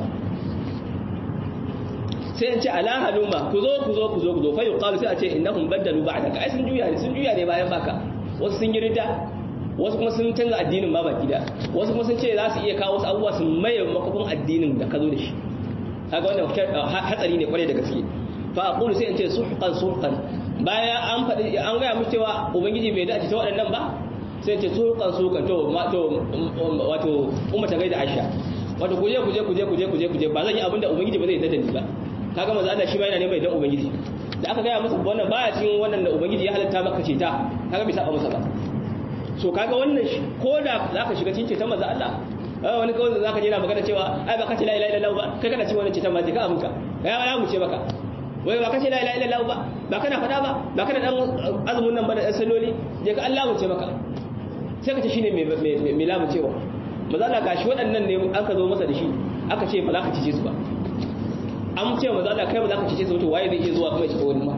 sai in ce ala haluma ku zo ku zo ku zo ku zo fa yuqalu sai a ce innahum baddalu ba'daka ai sun juya ne sun juya ne bayan baka wasu sun girda wasu kuma sun canza addinin ma baki da wasu kuma sun ce za su iya kawo wasu abubuwa su maye makafin addinin da ka zo da shi kaga wannan hatsari ne kwarai da gaske fa aqulu sai in ce suhqan suhqan baya an faɗi an ga mu cewa ubangiji bai dace ta waɗannan ba sai in ce suhqan suhqan to to wato umma ta gaida Aisha wato kuje kuje kuje kuje kuje kuje ba zan yi abinda ubangiji ba zai yarda da ni ba kaga manzo Allah shi ma yana neman idan ubangiji da aka gaya masa wannan baya cikin wannan da ubangiji ya halatta maka ce ta kaga bai saba masa ba so kaga wannan ko da zaka shiga cikin ceton manzo Allah wani kawai zaka je na magana cewa ai ba ka ce la ilaha illallah ba kai kana cikin wannan ceton ma je ka amunka kai ya mu ce maka wai ba ka ce la ilaha illallah ba ba kana fada ba ba kana dan azumin nan ba da salloli je ka Allah mu ce maka sai ka ce shine mai mai lamu cewa manzo Allah gashi waɗannan ne aka zo masa da shi aka ce ba za ka cice su ba an ce manzo Allah kai ba za ka cice su to waye zai iya zuwa kuma ya ci wani ma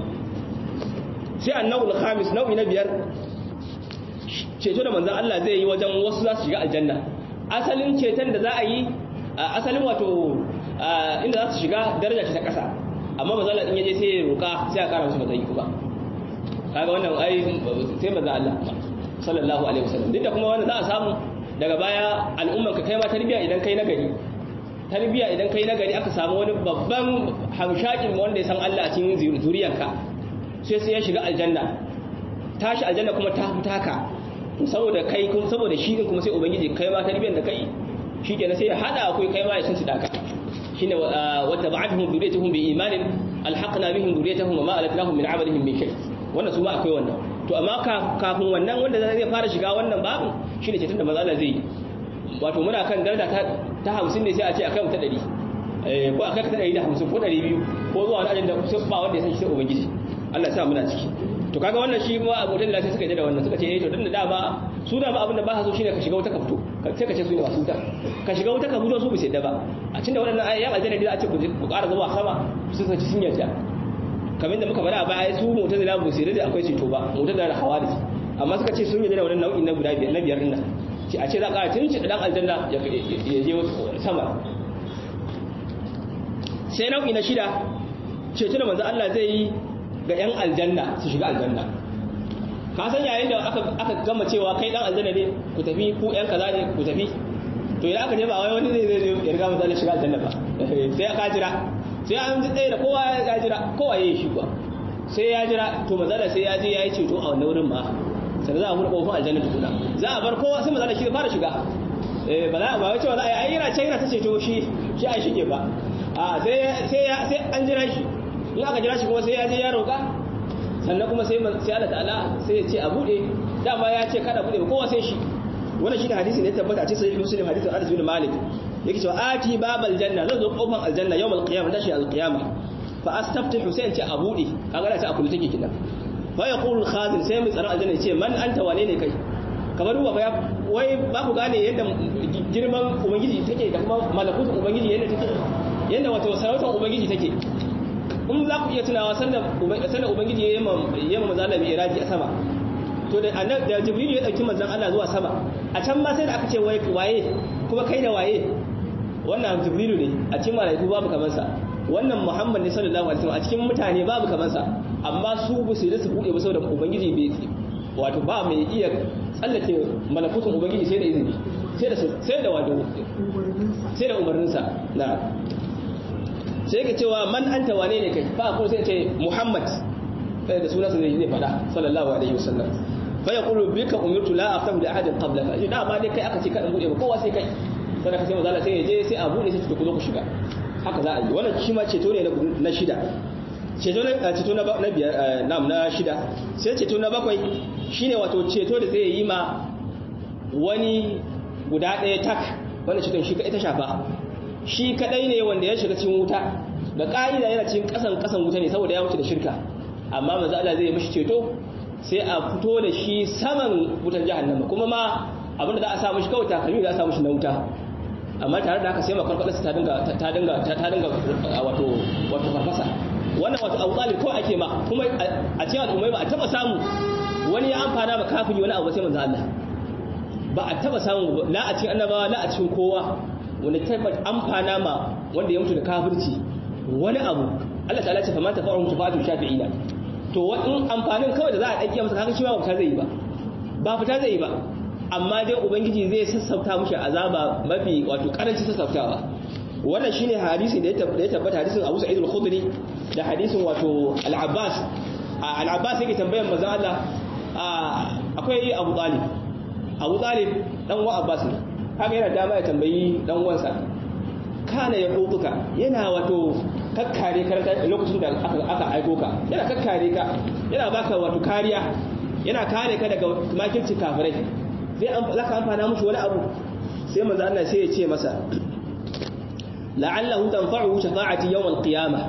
sai annawul khamis nau'i na biyar ceto da manzan Allah zai yi wajen wasu za su shiga aljanna asalin ceton da za a yi asalin wato inda za su shiga daraja ce ta ƙasa amma manzan Allah in yaje sai ya roƙa sai a ƙara musu matsayi kuma kaga wannan ai sai manzan Allah sallallahu alaihi wasallam duk da kuma wannan za a samu daga baya al'umman ka kai ma tarbiya idan kai nagari tarbiya idan kai nagari aka samu wani babban hamshakin wanda ya san Allah a cikin zuriyarka sai sai ya shiga aljanna tashi aljanna kuma ta hutaka saboda kai kun saboda shi din kuma sai ubangiji kai ma tarbiyyar da kai shikenan sai ya hada akwai kai ma ya san su daka shine wa tab'atuhum dhurriyyatuhum bi imanin alhaqna bihim dhurriyyatuhum wa ma alatnahum min 'amalihim min shay wannan su ma akwai wannan to amma kafin wannan wanda zai fara shiga wannan babu shine ceton da mazala zai yi wato muna kan daraja ta 50 ne sai a ce akai mu ta 100 eh ko akai ta 150 ko 200 ko zuwa wani ajin da ba wanda ya san shi sai ubangiji Allah ya sa muna ciki to kaga wannan shi ma abotan da suka je da wannan suka ce eh to dan da dama su da ba abin da ba so shine ka shiga wuta ka fito sai ka ce su ne masu wuta ka shiga wuta ka fito su bi sai da ba a cikin da waɗannan ayyan aljanna da a ce ku ƙara zuwa sama su suka ci sun yarda kamar da muka faɗa a baya su mota da bu sai da akwai ceto ba mota da hawadis amma suka ce sun yarda da wannan nau'in na guda biyar na biyar din nan ce a ce za ka tun ci dan aljanna ya je sama sai nau'i na shida ceto da manzo Allah zai yi ga 'yan aljanna su shiga aljanna ka san yayin da aka gama cewa kai dan aljanna ne ku tafi ku 'yan kaza ne ku tafi to idan aka je ba wai wani zai zai ya riga mutane shiga aljanna ba sai ka jira sai an ji tsaye da kowa ya jira kowa ya yi shi kuwa sai ya jira to manzala sai ya je ya yi ceto a wannan wurin ma sai za a buɗe kofar aljanna tukuna za a bar kowa sai manzala shi fara shiga eh ba za ba wace ba za a yi yana can yana ta ceto shi shi a shige ba a sai sai sai an jira shi in aka jira shi kuma sai ya je ya roƙa sannan kuma sai sai Allah ta'ala sai ya ce a buɗe dama ya ce kada buɗe ba kowa sai shi wannan shi da hadisi ne tabbata a cikin sahih muslim hadisin Anas bin Malik yake cewa ati babal janna zan zo kofar aljanna yawmal qiyamah tashi alqiyamah fa astaftihu sai in ce a buɗe kaga da ta akulu take kidan fa yaqulu al-khazin sai mai tsaron aljanna ce man anta wane ne kai kamar ruwa ya wai ba ku gane yadda girman ubangiji take da kuma malakutun ubangiji yadda take yadda wato sarautar ubangiji take in za ku iya tunawa sanda ubangiji ya yi ma manzan Allah mai iraji a sama to da da jibril ya dauki manzan Allah zuwa sama a can ma sai da aka ce waye kuma kai da waye wannan jibrilu ne a cikin malaiku babu kamar sa wannan muhammad ne sallallahu alaihi wasallam a cikin mutane babu kamar sa amma su bu su su bude ba saboda ubangiji bai wato ba mai iya tsallake malakutun ubangiji sai da izini sai da sai da wato sai da umarninsa na sai yake cewa man anta wane ne kai fa kuma sai ce muhammad kai da sunansa zai zai fada sallallahu alaihi wasallam fa yaqulu bika umirtu la aftahu li ahadin qablaka shi da ma dai kai aka ce kada bude ba kowa sai kai sai ka sai manzo sai ya je sai a bude sai ku zo ku shiga haka za a yi wannan shi ma ceto ne na shida ceto na ceto na na biyar nam na shida sai ceto na bakwai shine wato ceto da zai yi ma wani guda ɗaya tak wanda ceton shi kadai ta shafa shi kadai ne wanda ya shiga cikin wuta da ka'ida yana cikin kasan kasan wuta ne saboda ya mutu da shirka amma manzo Allah zai mishi ceto sai a fito da shi saman wutar jahannama kuma ma abinda za a sa mishi kawai takalmi za a sa mishi na wuta amma tare da haka sai makarkwadarsa ta dinga ta dinga ta dinga wato wato farfasa wannan wato abu talib ko ake ma kuma a cikin al'ummai ba a taba samu wani ya amfana ba kafiri wani abu sai manzo Allah ba a taba samu la a cikin annabawa la a cikin kowa wanda tabbat amfana ma wanda ya mutu da kafirci wani abu Allah ta'ala ce fa ma tafa'u tafa'atu shafi'ina to in amfanin kawai da za a dake masa kaga shi ba fita zai yi ba ba fita zai yi ba amma dai ubangiji zai sassauta mushi azaba mafi wato karanci sassautawa wannan shine hadisi da ya tabbata hadisin Abu Sa'id al-Khudri da hadisin wato Al-Abbas Al-Abbas yake tambayar manzon Allah akwai Abu Talib Abu Talib dan wa Abbas ne haka yana dama ya tambayi dan uwansa kana ya hutuka yana wato kakkare karanta lokacin da aka aiko ka yana kakkare ka yana baka wato kariya yana kare ka daga makirci kafirai zai zaka amfana mushi wani abu sai manzo Allah sai ya ce masa la'allahu tanfa'uhu shafa'ati yawm al-qiyamah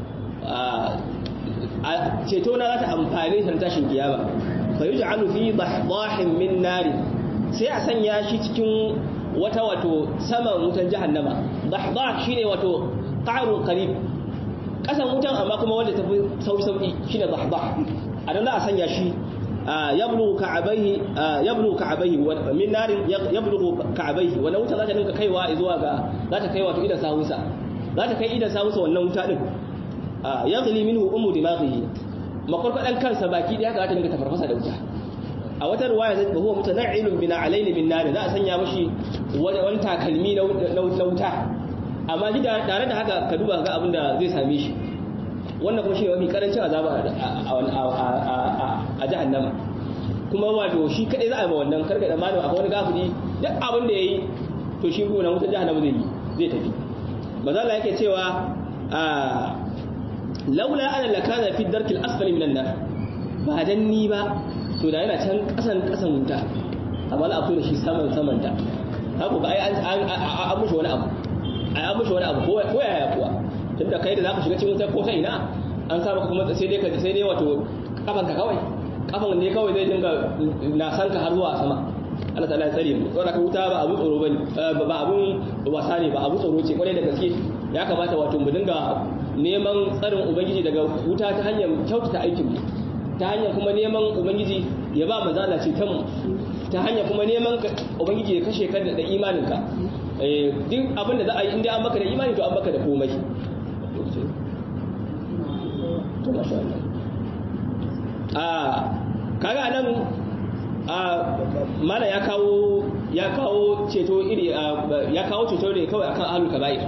ceto na za ta amfane shi tashin kiyama fa yuj'alu fi dahdahin min nar sai a sanya shi cikin wata wato saman wutan jahannama dahdah shine wato qarun qarib kasan wutan amma kuma wanda tafi sauki sauki shine dahdah adan za a sanya shi yablu ka'abaihi yablu ka'abaihi min narin yablu ka'abaihi wannan wuta za ta dinka kaiwa zuwa ga za ta kai wato idan sawunsa za ta kai idan sawunsa wannan wuta din yaghli minhu ummu dimaghihi makarkadan kansa baki da haka za ta dinga tafarfasa da wuta a wata ruwaya zai huwa mutana'ilun bina alaini min nar za a sanya mashi wani takalmi na wuta amma ji tare da haka ka duba ga abin da zai same shi wannan kuma shi ne mafi karancin azaba a jahannama kuma wato shi kadai za a yi ma wannan karka da malama akwai wani gafuri duk abin da ya yi to shi kuma na wutar jahannama zai yi zai tafi mazala yake cewa laula ana lakana fi darkil asfali minan nar ba dan ni ba to da yana can kasan kasan wuta amma za a fito da shi saman saman ta haka ba ai an mushi wani abu ai an mushi wani abu ko yaya kuwa tunda kai da zaka shiga cikin wutar ko ta ina an sa maka kuma sai dai ka sai dai wato kafanka kawai kafan ne kawai zai dinga na san ka har zuwa sama Allah ta'ala ya tsare mu saboda ka wuta ba abu tsoro bane ba abun wasa ne ba abu tsoro ce kwarai da gaske ya kamata wato mu dinga neman tsarin ubangiji daga wuta ta hanyar kyautata aikin mu ta hanyar kuma neman ubangiji ya ba mazala ce ta mu ta hanyar kuma neman ubangiji ya kashe ka da imaninka duk abin da za a yi inda an maka da imani to an maka da komai to masha Allah a kaga nan a mana ya kawo ya kawo ceto iri ya kawo ceto ne kawai akan ahlul kaba'ir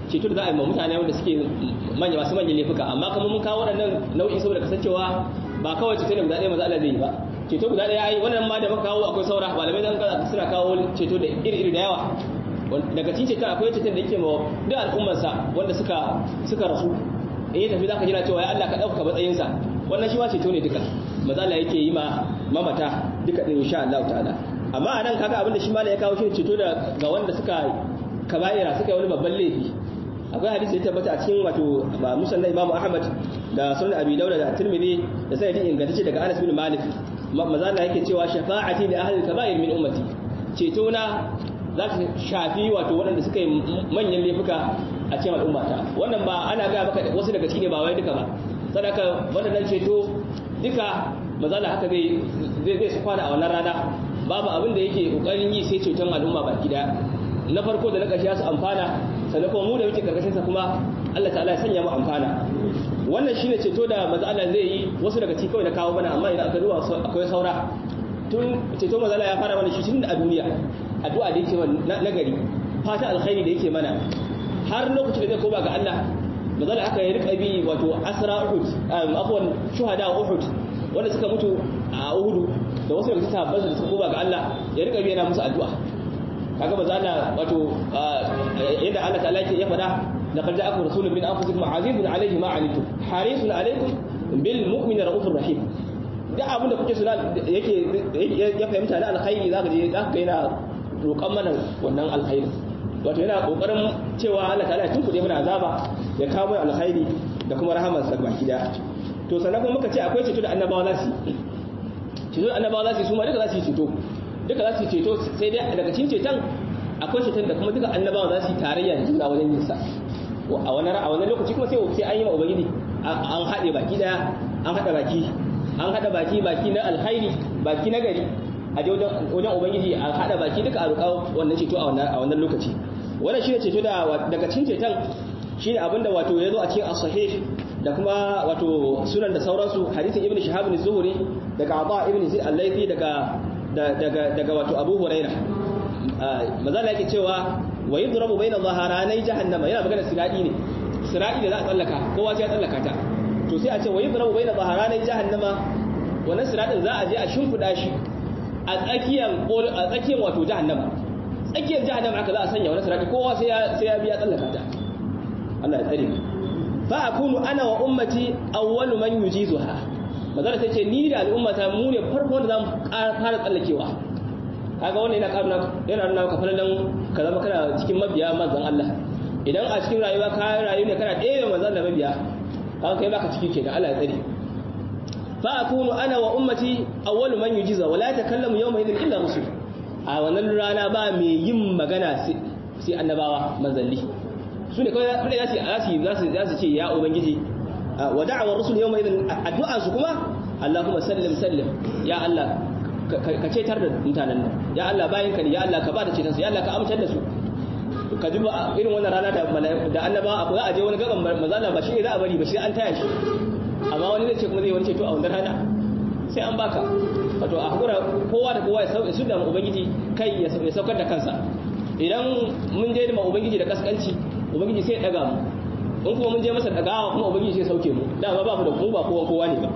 ceto da za a yi ma mutane wanda suke manya masu manyan laifuka amma kuma mun kawo waɗannan nau'i saboda kasancewa ba kawai ceto ne guda ɗaya maza Allah zai yi ba ceto guda ɗaya ai wannan ma da muka kawo akwai saura malamai zan ga suna kawo ceto da iri-iri da yawa daga cikin ceton akwai ceton da yake ma duk al'ummarsa wanda suka suka rasu in ya tafi zaka jira cewa ya Allah ka ɗauka matsayinsa wannan shi ma ceto ne duka maza Allah yake yi ma mamata duka ɗin insha Allah ta'ala amma a nan kaga abinda shi ma ya kawo shi ceto da ga wanda suka kaba'ira suka yi wani babban laifi akwai hadisi ya tabbata a cikin wato musannad Imam Ahmad da sunan Abi Dawud da Tirmidhi da sanadi ingantacce daga Anas bin Malik maza Allah yake cewa shafa'ati li ahli al-kaba'ir min ummati ceto na za ta shafi wato waɗanda suka yi manyan laifuka a cikin al'ummata wannan ba ana ga maka wasu daga ciki ne ba wai duka ba sadaka waɗannan ceto duka maza Allah haka zai zai su kwana a wannan rana babu abin da yake kokarin yi sai ceton al'umma baki daya na farko da na ƙarshe su amfana sannan kuma mu da muke karkashin sa kuma Allah ta'ala ya sanya mu amfana wannan shine ceto da maza Allah zai yi wasu daga ciki kawai na kawo mana amma idan aka duba akwai saura tun ceto maza Allah ya fara mana shi tun a duniya addu'a da yake na gari fata alkhairi da yake mana har lokacin da zai koma ga Allah maza Allah aka yi rika bi wato asra uhud afwan shuhada uhud wanda suka mutu a uhudu da wasu daga sahabban da suka koma ga Allah ya rika bi yana musu addu'a kaga maza Allah wato yadda Allah ta'ala yake ya faɗa laqad ja'akum rasulun min anfusikum azizun alayhi ma anittum harisun alaykum bil mu'mini raufur rahim duk abin da kuke suna yake ya fahimta na alkhairi zaka je zaka yana roƙan mana wannan alkhairi wato yana kokarin cewa Allah ta'ala ya tunkuɗe mana azaba ya kawo mana alkhairi da kuma rahamar sa baki da to sannan kuma muka ce akwai ceto da annabawa za su ceto da annabawa za su su ma duka za su yi ceto duka za su yi ceto sai dai daga cikin ceton akwai ceton da kuma duka annabawa za su yi tarayya da juna wajen yin sa a wani a wani lokaci kuma sai sai an yi ma ubangiji an haɗe baki daya an haɗa baki an haɗa baki baki na alkhairi baki na gari a je wajen ubangiji a haɗa baki duka a roƙa wannan ceto a wannan lokaci wannan shine ceto da daga cikin ceton shine abinda wato ya zo a cikin as-sahih da kuma wato sunan da sauransu hadisin ibnu shahab bin zuhri daga aba ibn zaid al-laythi daga daga daga wato abu huraira mazala yake cewa wa yudrabu bayna dhaharanai jahannama yana magana siradi ne siradi da za a tsallaka kowa sai ya tsallaka ta to sai a ce wa yudrabu bayna dhaharanai jahannama wannan siradin za a je a shimfida shi a tsakiyar a tsakiyar wato jahannama tsakiyar jahannama aka za a sanya wannan siradi kowa sai ya sai ya biya tsallaka ta Allah ya tsare fa akunu ana wa ummati awwalu man yujizuha mazala sai ce ni da al'ummata mu ne farko da zamu fara tsallakewa kaga wannan yana karuna yana nuna maka falalan ka zama kana cikin mabiya manzon Allah idan a cikin rayuwa ka rayu ne kana ɗaya manzon Allah mabiya kaga kai baka ciki kenan Allah ya tsare fa akunu ana wa ummati awwalu man yujiza wala takallamu yawma idhin illa rusul a wannan rana ba mai yin magana sai annabawa manzalli su ne kawai za su za su ce ya ubangiji wa da'awar rusul yawma idhin addu'a su kuma Allahumma sallim sallim ya Allah ka cetar da mutanen nan ya Allah bayan ka ne ya Allah ka ba da ceton su ya Allah ka amince da su ka ji irin wannan rana da da annaba akwai aje wani gaban mazala ba shi za a bari ba shi an taya shi amma wani zai ce kuma zai wani ceto a wannan rana sai an baka wato a hakura kowa da kowa ya sauke su da ubangiji kai ya saukar da kansa idan mun je ma ubangiji da kaskanci ubangiji sai ya daga mu in kuma mun je masa dagawa kuma ubangiji sai sauke mu dama ba mu da mu ba kowa kowa ne ba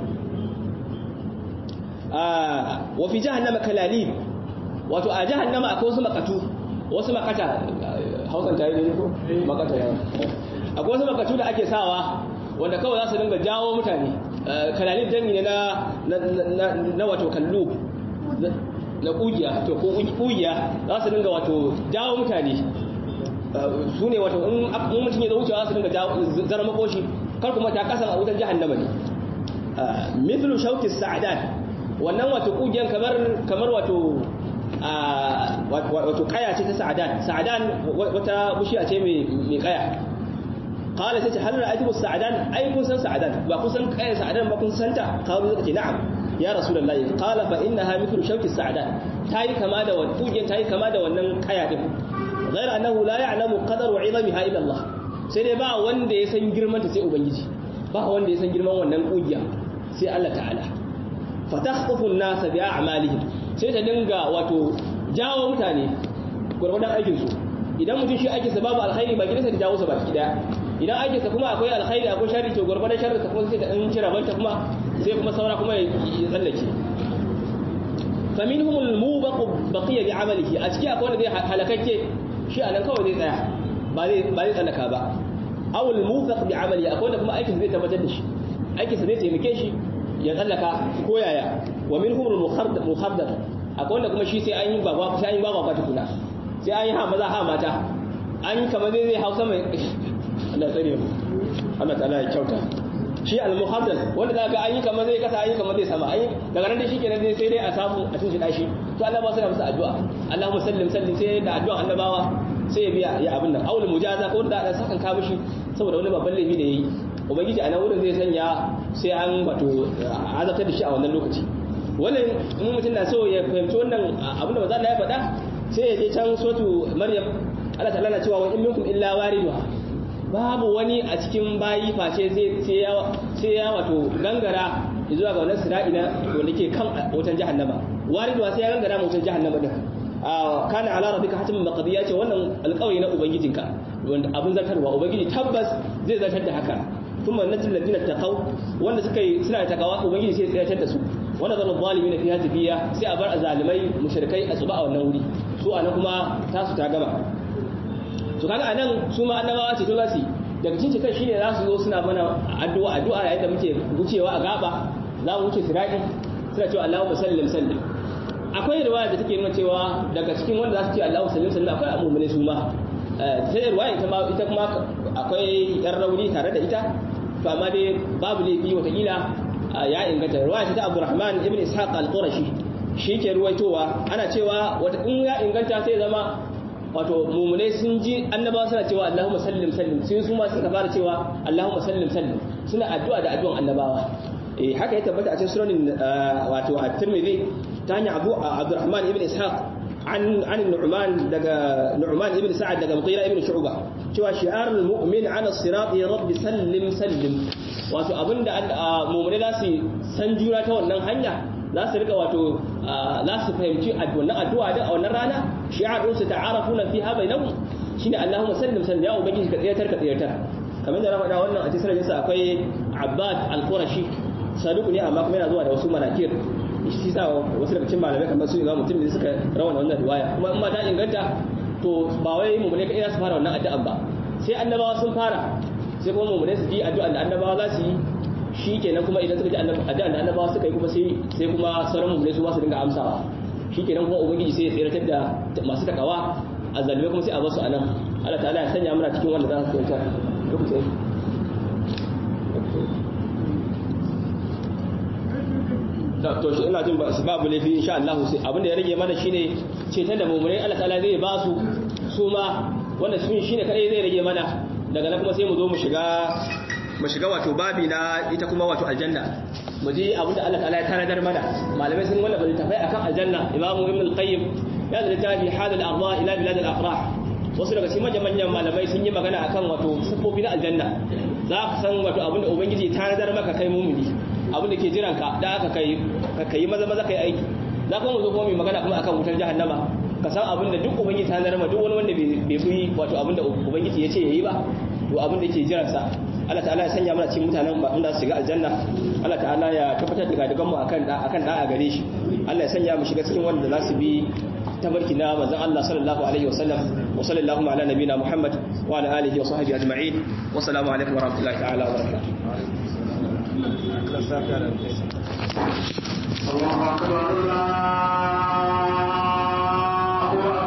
ah wa fi jahannama kalalib wato a jahannama akwai wasu makatu wasu makata hausan ta yi ne ko makata ya akwai wasu makatu da ake sawa wanda kawai za su dinga jawo mutane kalalib jami ne na na wato kallu na kugiya to ko kugiya za su dinga wato jawo mutane su ne wato in mutum ya zo wucewa su dinga zara makoshi kar kuma ta kasa a wutar jahannama ne mithlu shauki sa'adan wannan wato kugiyan kamar kamar wato wato kaya ce ta sa'adan sa'adan wata bushiya ce mai mai kaya qala sai hal ra'aytu sa'adan ai kun san sa'adan ba kun san kaya sa'adan ba kun san ta qalu zaka ce na'am ya rasulullahi qala fa innaha mithlu shauki sa'adan tayi kama da wannan kugiyan tayi kama da wannan kaya din غير أنه لا يعلم قدر وعظمها إلا الله sai dai ba wanda ya san girman ta sai ubangiji ba wanda ya san girman wannan kugiya sai Allah ta'ala fatakhطف an-nas bi a'malihim sai ta dinga wato jawo mutane gurgurdan aikin su idan mutum shi aikin sa babu alkhairi ba gidansa da jawo sa baki daya idan aikin sa kuma akwai alkhairi akwai sharri to gurbadan sharri ta kuma sai ta dan cira banta kuma sai kuma saura kuma ya tsallake faminhum almubaq baqiya bi amalihi a ciki akwai wanda zai halakakke shi anan kawai zai tsaya ba zai ba zai tsallaka ba aw almufaq bi amalihi akwai wanda kuma aikin zai tabbatar da shi aikin sa zai taimake shi ya tsallaka ko yaya wa minhum al-mukhaddar mukhaddar akwai wanda kuma shi sai an yi baba sai an yi baba ta kuna sai an yi ha maza ha mata an yi kamar zai zai hausa mai Allah tsare mu Allah ta'ala ya kyauta shi al-mukhaddar wanda zaka an yi kamar zai kasa an yi kamar zai sama an yi daga nan da shi kenan sai dai a samu a cikin shi to Allah ba su da masa addu'a Allahumma sallim sallim sai da addu'a annabawa sai ya biya ya abin nan aul mujaza ko da dan sakan ka mishi saboda wani babban laifi da yayi ubangiji a nan wurin zai sanya sai an wato azabtar da shi a wannan lokaci wannan in mutum na so ya fahimci wannan abin da maza ya faɗa sai ya je can sotu maryam Allah ta'ala na cewa wa in minkum illa wariduha babu wani a cikin bayi face sai ya sai ya wato gangara zuwa ga wannan sira'i na wanda ke kan wutan jahannama wariduha sai ya gangara wutan jahannama din kana ala rabbika hatimin maqdiya ce wannan alƙawari na ubangijinka wanda abin zartarwa ubangiji tabbas zai zartar da haka kuma najil ladina taqaw wanda suka yi suna takawa ubangiji sai ya tsayar da su wanda zalal zalimin fiha tafiya sai a bar azalimai mushrikai a tsuba a wannan wuri su anan kuma tasu ta gama to kaga anan su ma annabawa ce to za su daga cikin kai shine za su zo suna mana addu'a addu'a yayin da muke wucewa a gaba za mu wuce sirati suna cewa Allahumma sallim sallim akwai riwaya da take nuna cewa daga cikin wanda za su ce Allahu sallim sallim akwai mu'mini su ma sai riwaya ita ma ita kuma akwai yan rauni tare da ita to amma dai babu laifi watakila ya inganta riwaya ta Abdurrahman ibn Ishaq al-Qurashi shi ke ruwaitowa ana cewa wata in ya inganta sai zama wato mumune sun ji annabawa suna cewa Allahumma sallim sallim sai su ma suka fara cewa Allahumma sallim sallim suna addu'a da addu'an annabawa eh haka ya tabbata a cikin sunanin wato at-Tirmidhi ta hanyar Abu Abdurrahman ibn Ishaq an an Nu'man daga Nu'man ibn Sa'ad daga Mughira ibn Shu'ba cewa shi'arul mu'min 'ala as-sirat ya rabbi sallim sallim wato abinda mumune za su san jura ta wannan hanya za su rika wato za su fahimci wannan addu'a da a wannan rana shi'a'un su ta'arafuna fiha bainahum shine Allahumma sallim sallim ya ubangiji ka tsayatar ka tsayatar kamar da na faɗa wannan a cikin sa akwai Abbad al-Qurashi saduku ne amma kuma yana zuwa da wasu manakir shi sa wasu daga cikin malamai kamar su Imam Mutum ne suka rawana wannan riwaya kuma in ma ta inganta to ba wai mu ne kai za su fara wannan addu'an ba sai annabawa sun fara sai kuma mu ne su ji addu'an da annabawa za su yi shi kenan kuma idan suka ji addu'an da annabawa suka yi kuma sai sai kuma sauran mu'minai su ma su dinga amsawa shi kenan kuma ubangiji sai ya tsiratar da masu takawa a zalime kuma sai a basu anan Allah ta'ala ya sanya muna cikin wanda za su tsirata lokacin to shi ina jin ba su babu laifi insha Allah sai abin da ya rage mana shine ceton da mu'minai Allah ta'ala zai ba su su ma wanda sun shine kadai zai rage mana daga nan kuma sai mu zo mu shiga mu shiga wato babi na ita kuma wato aljanna mu ji abin da Allah ta'ala ya tanadar mana malamai sun wanda bari tafai akan aljanna imamu ibn al-qayyim ya da littafi hal al-arda ila bilad al-afrah wasu daga cikin manyan manyan malamai sun yi magana akan wato sifofi na aljanna za ka san wato abin da ubangiji ya tanadar maka kai mumini abin da ke jiran ka da aka kai kai maza maza kai aiki za kuma mu zo kuma mu magana kuma akan wutar jahannama ka san abin da duk ubangiji ta tanadar ma duk wani wanda bai fi wato abin da ubangiji ya ce yayi ba to abin da ke jiransa Allah ta'ala ya sanya mana cikin mutanen ba inda su shiga aljanna Allah ta'ala ya tabbatar da gadigan mu akan da akan da a gare shi Allah ya sanya mu shiga cikin wanda za su bi tabarki na manzon Allah sallallahu alaihi wa sallam wa sallallahu ala nabina Muhammad wa ala alihi wa sahbihi ajma'in wa assalamu alaikum wa rahmatullahi ta'ala wa barakatuh الله أكبر الله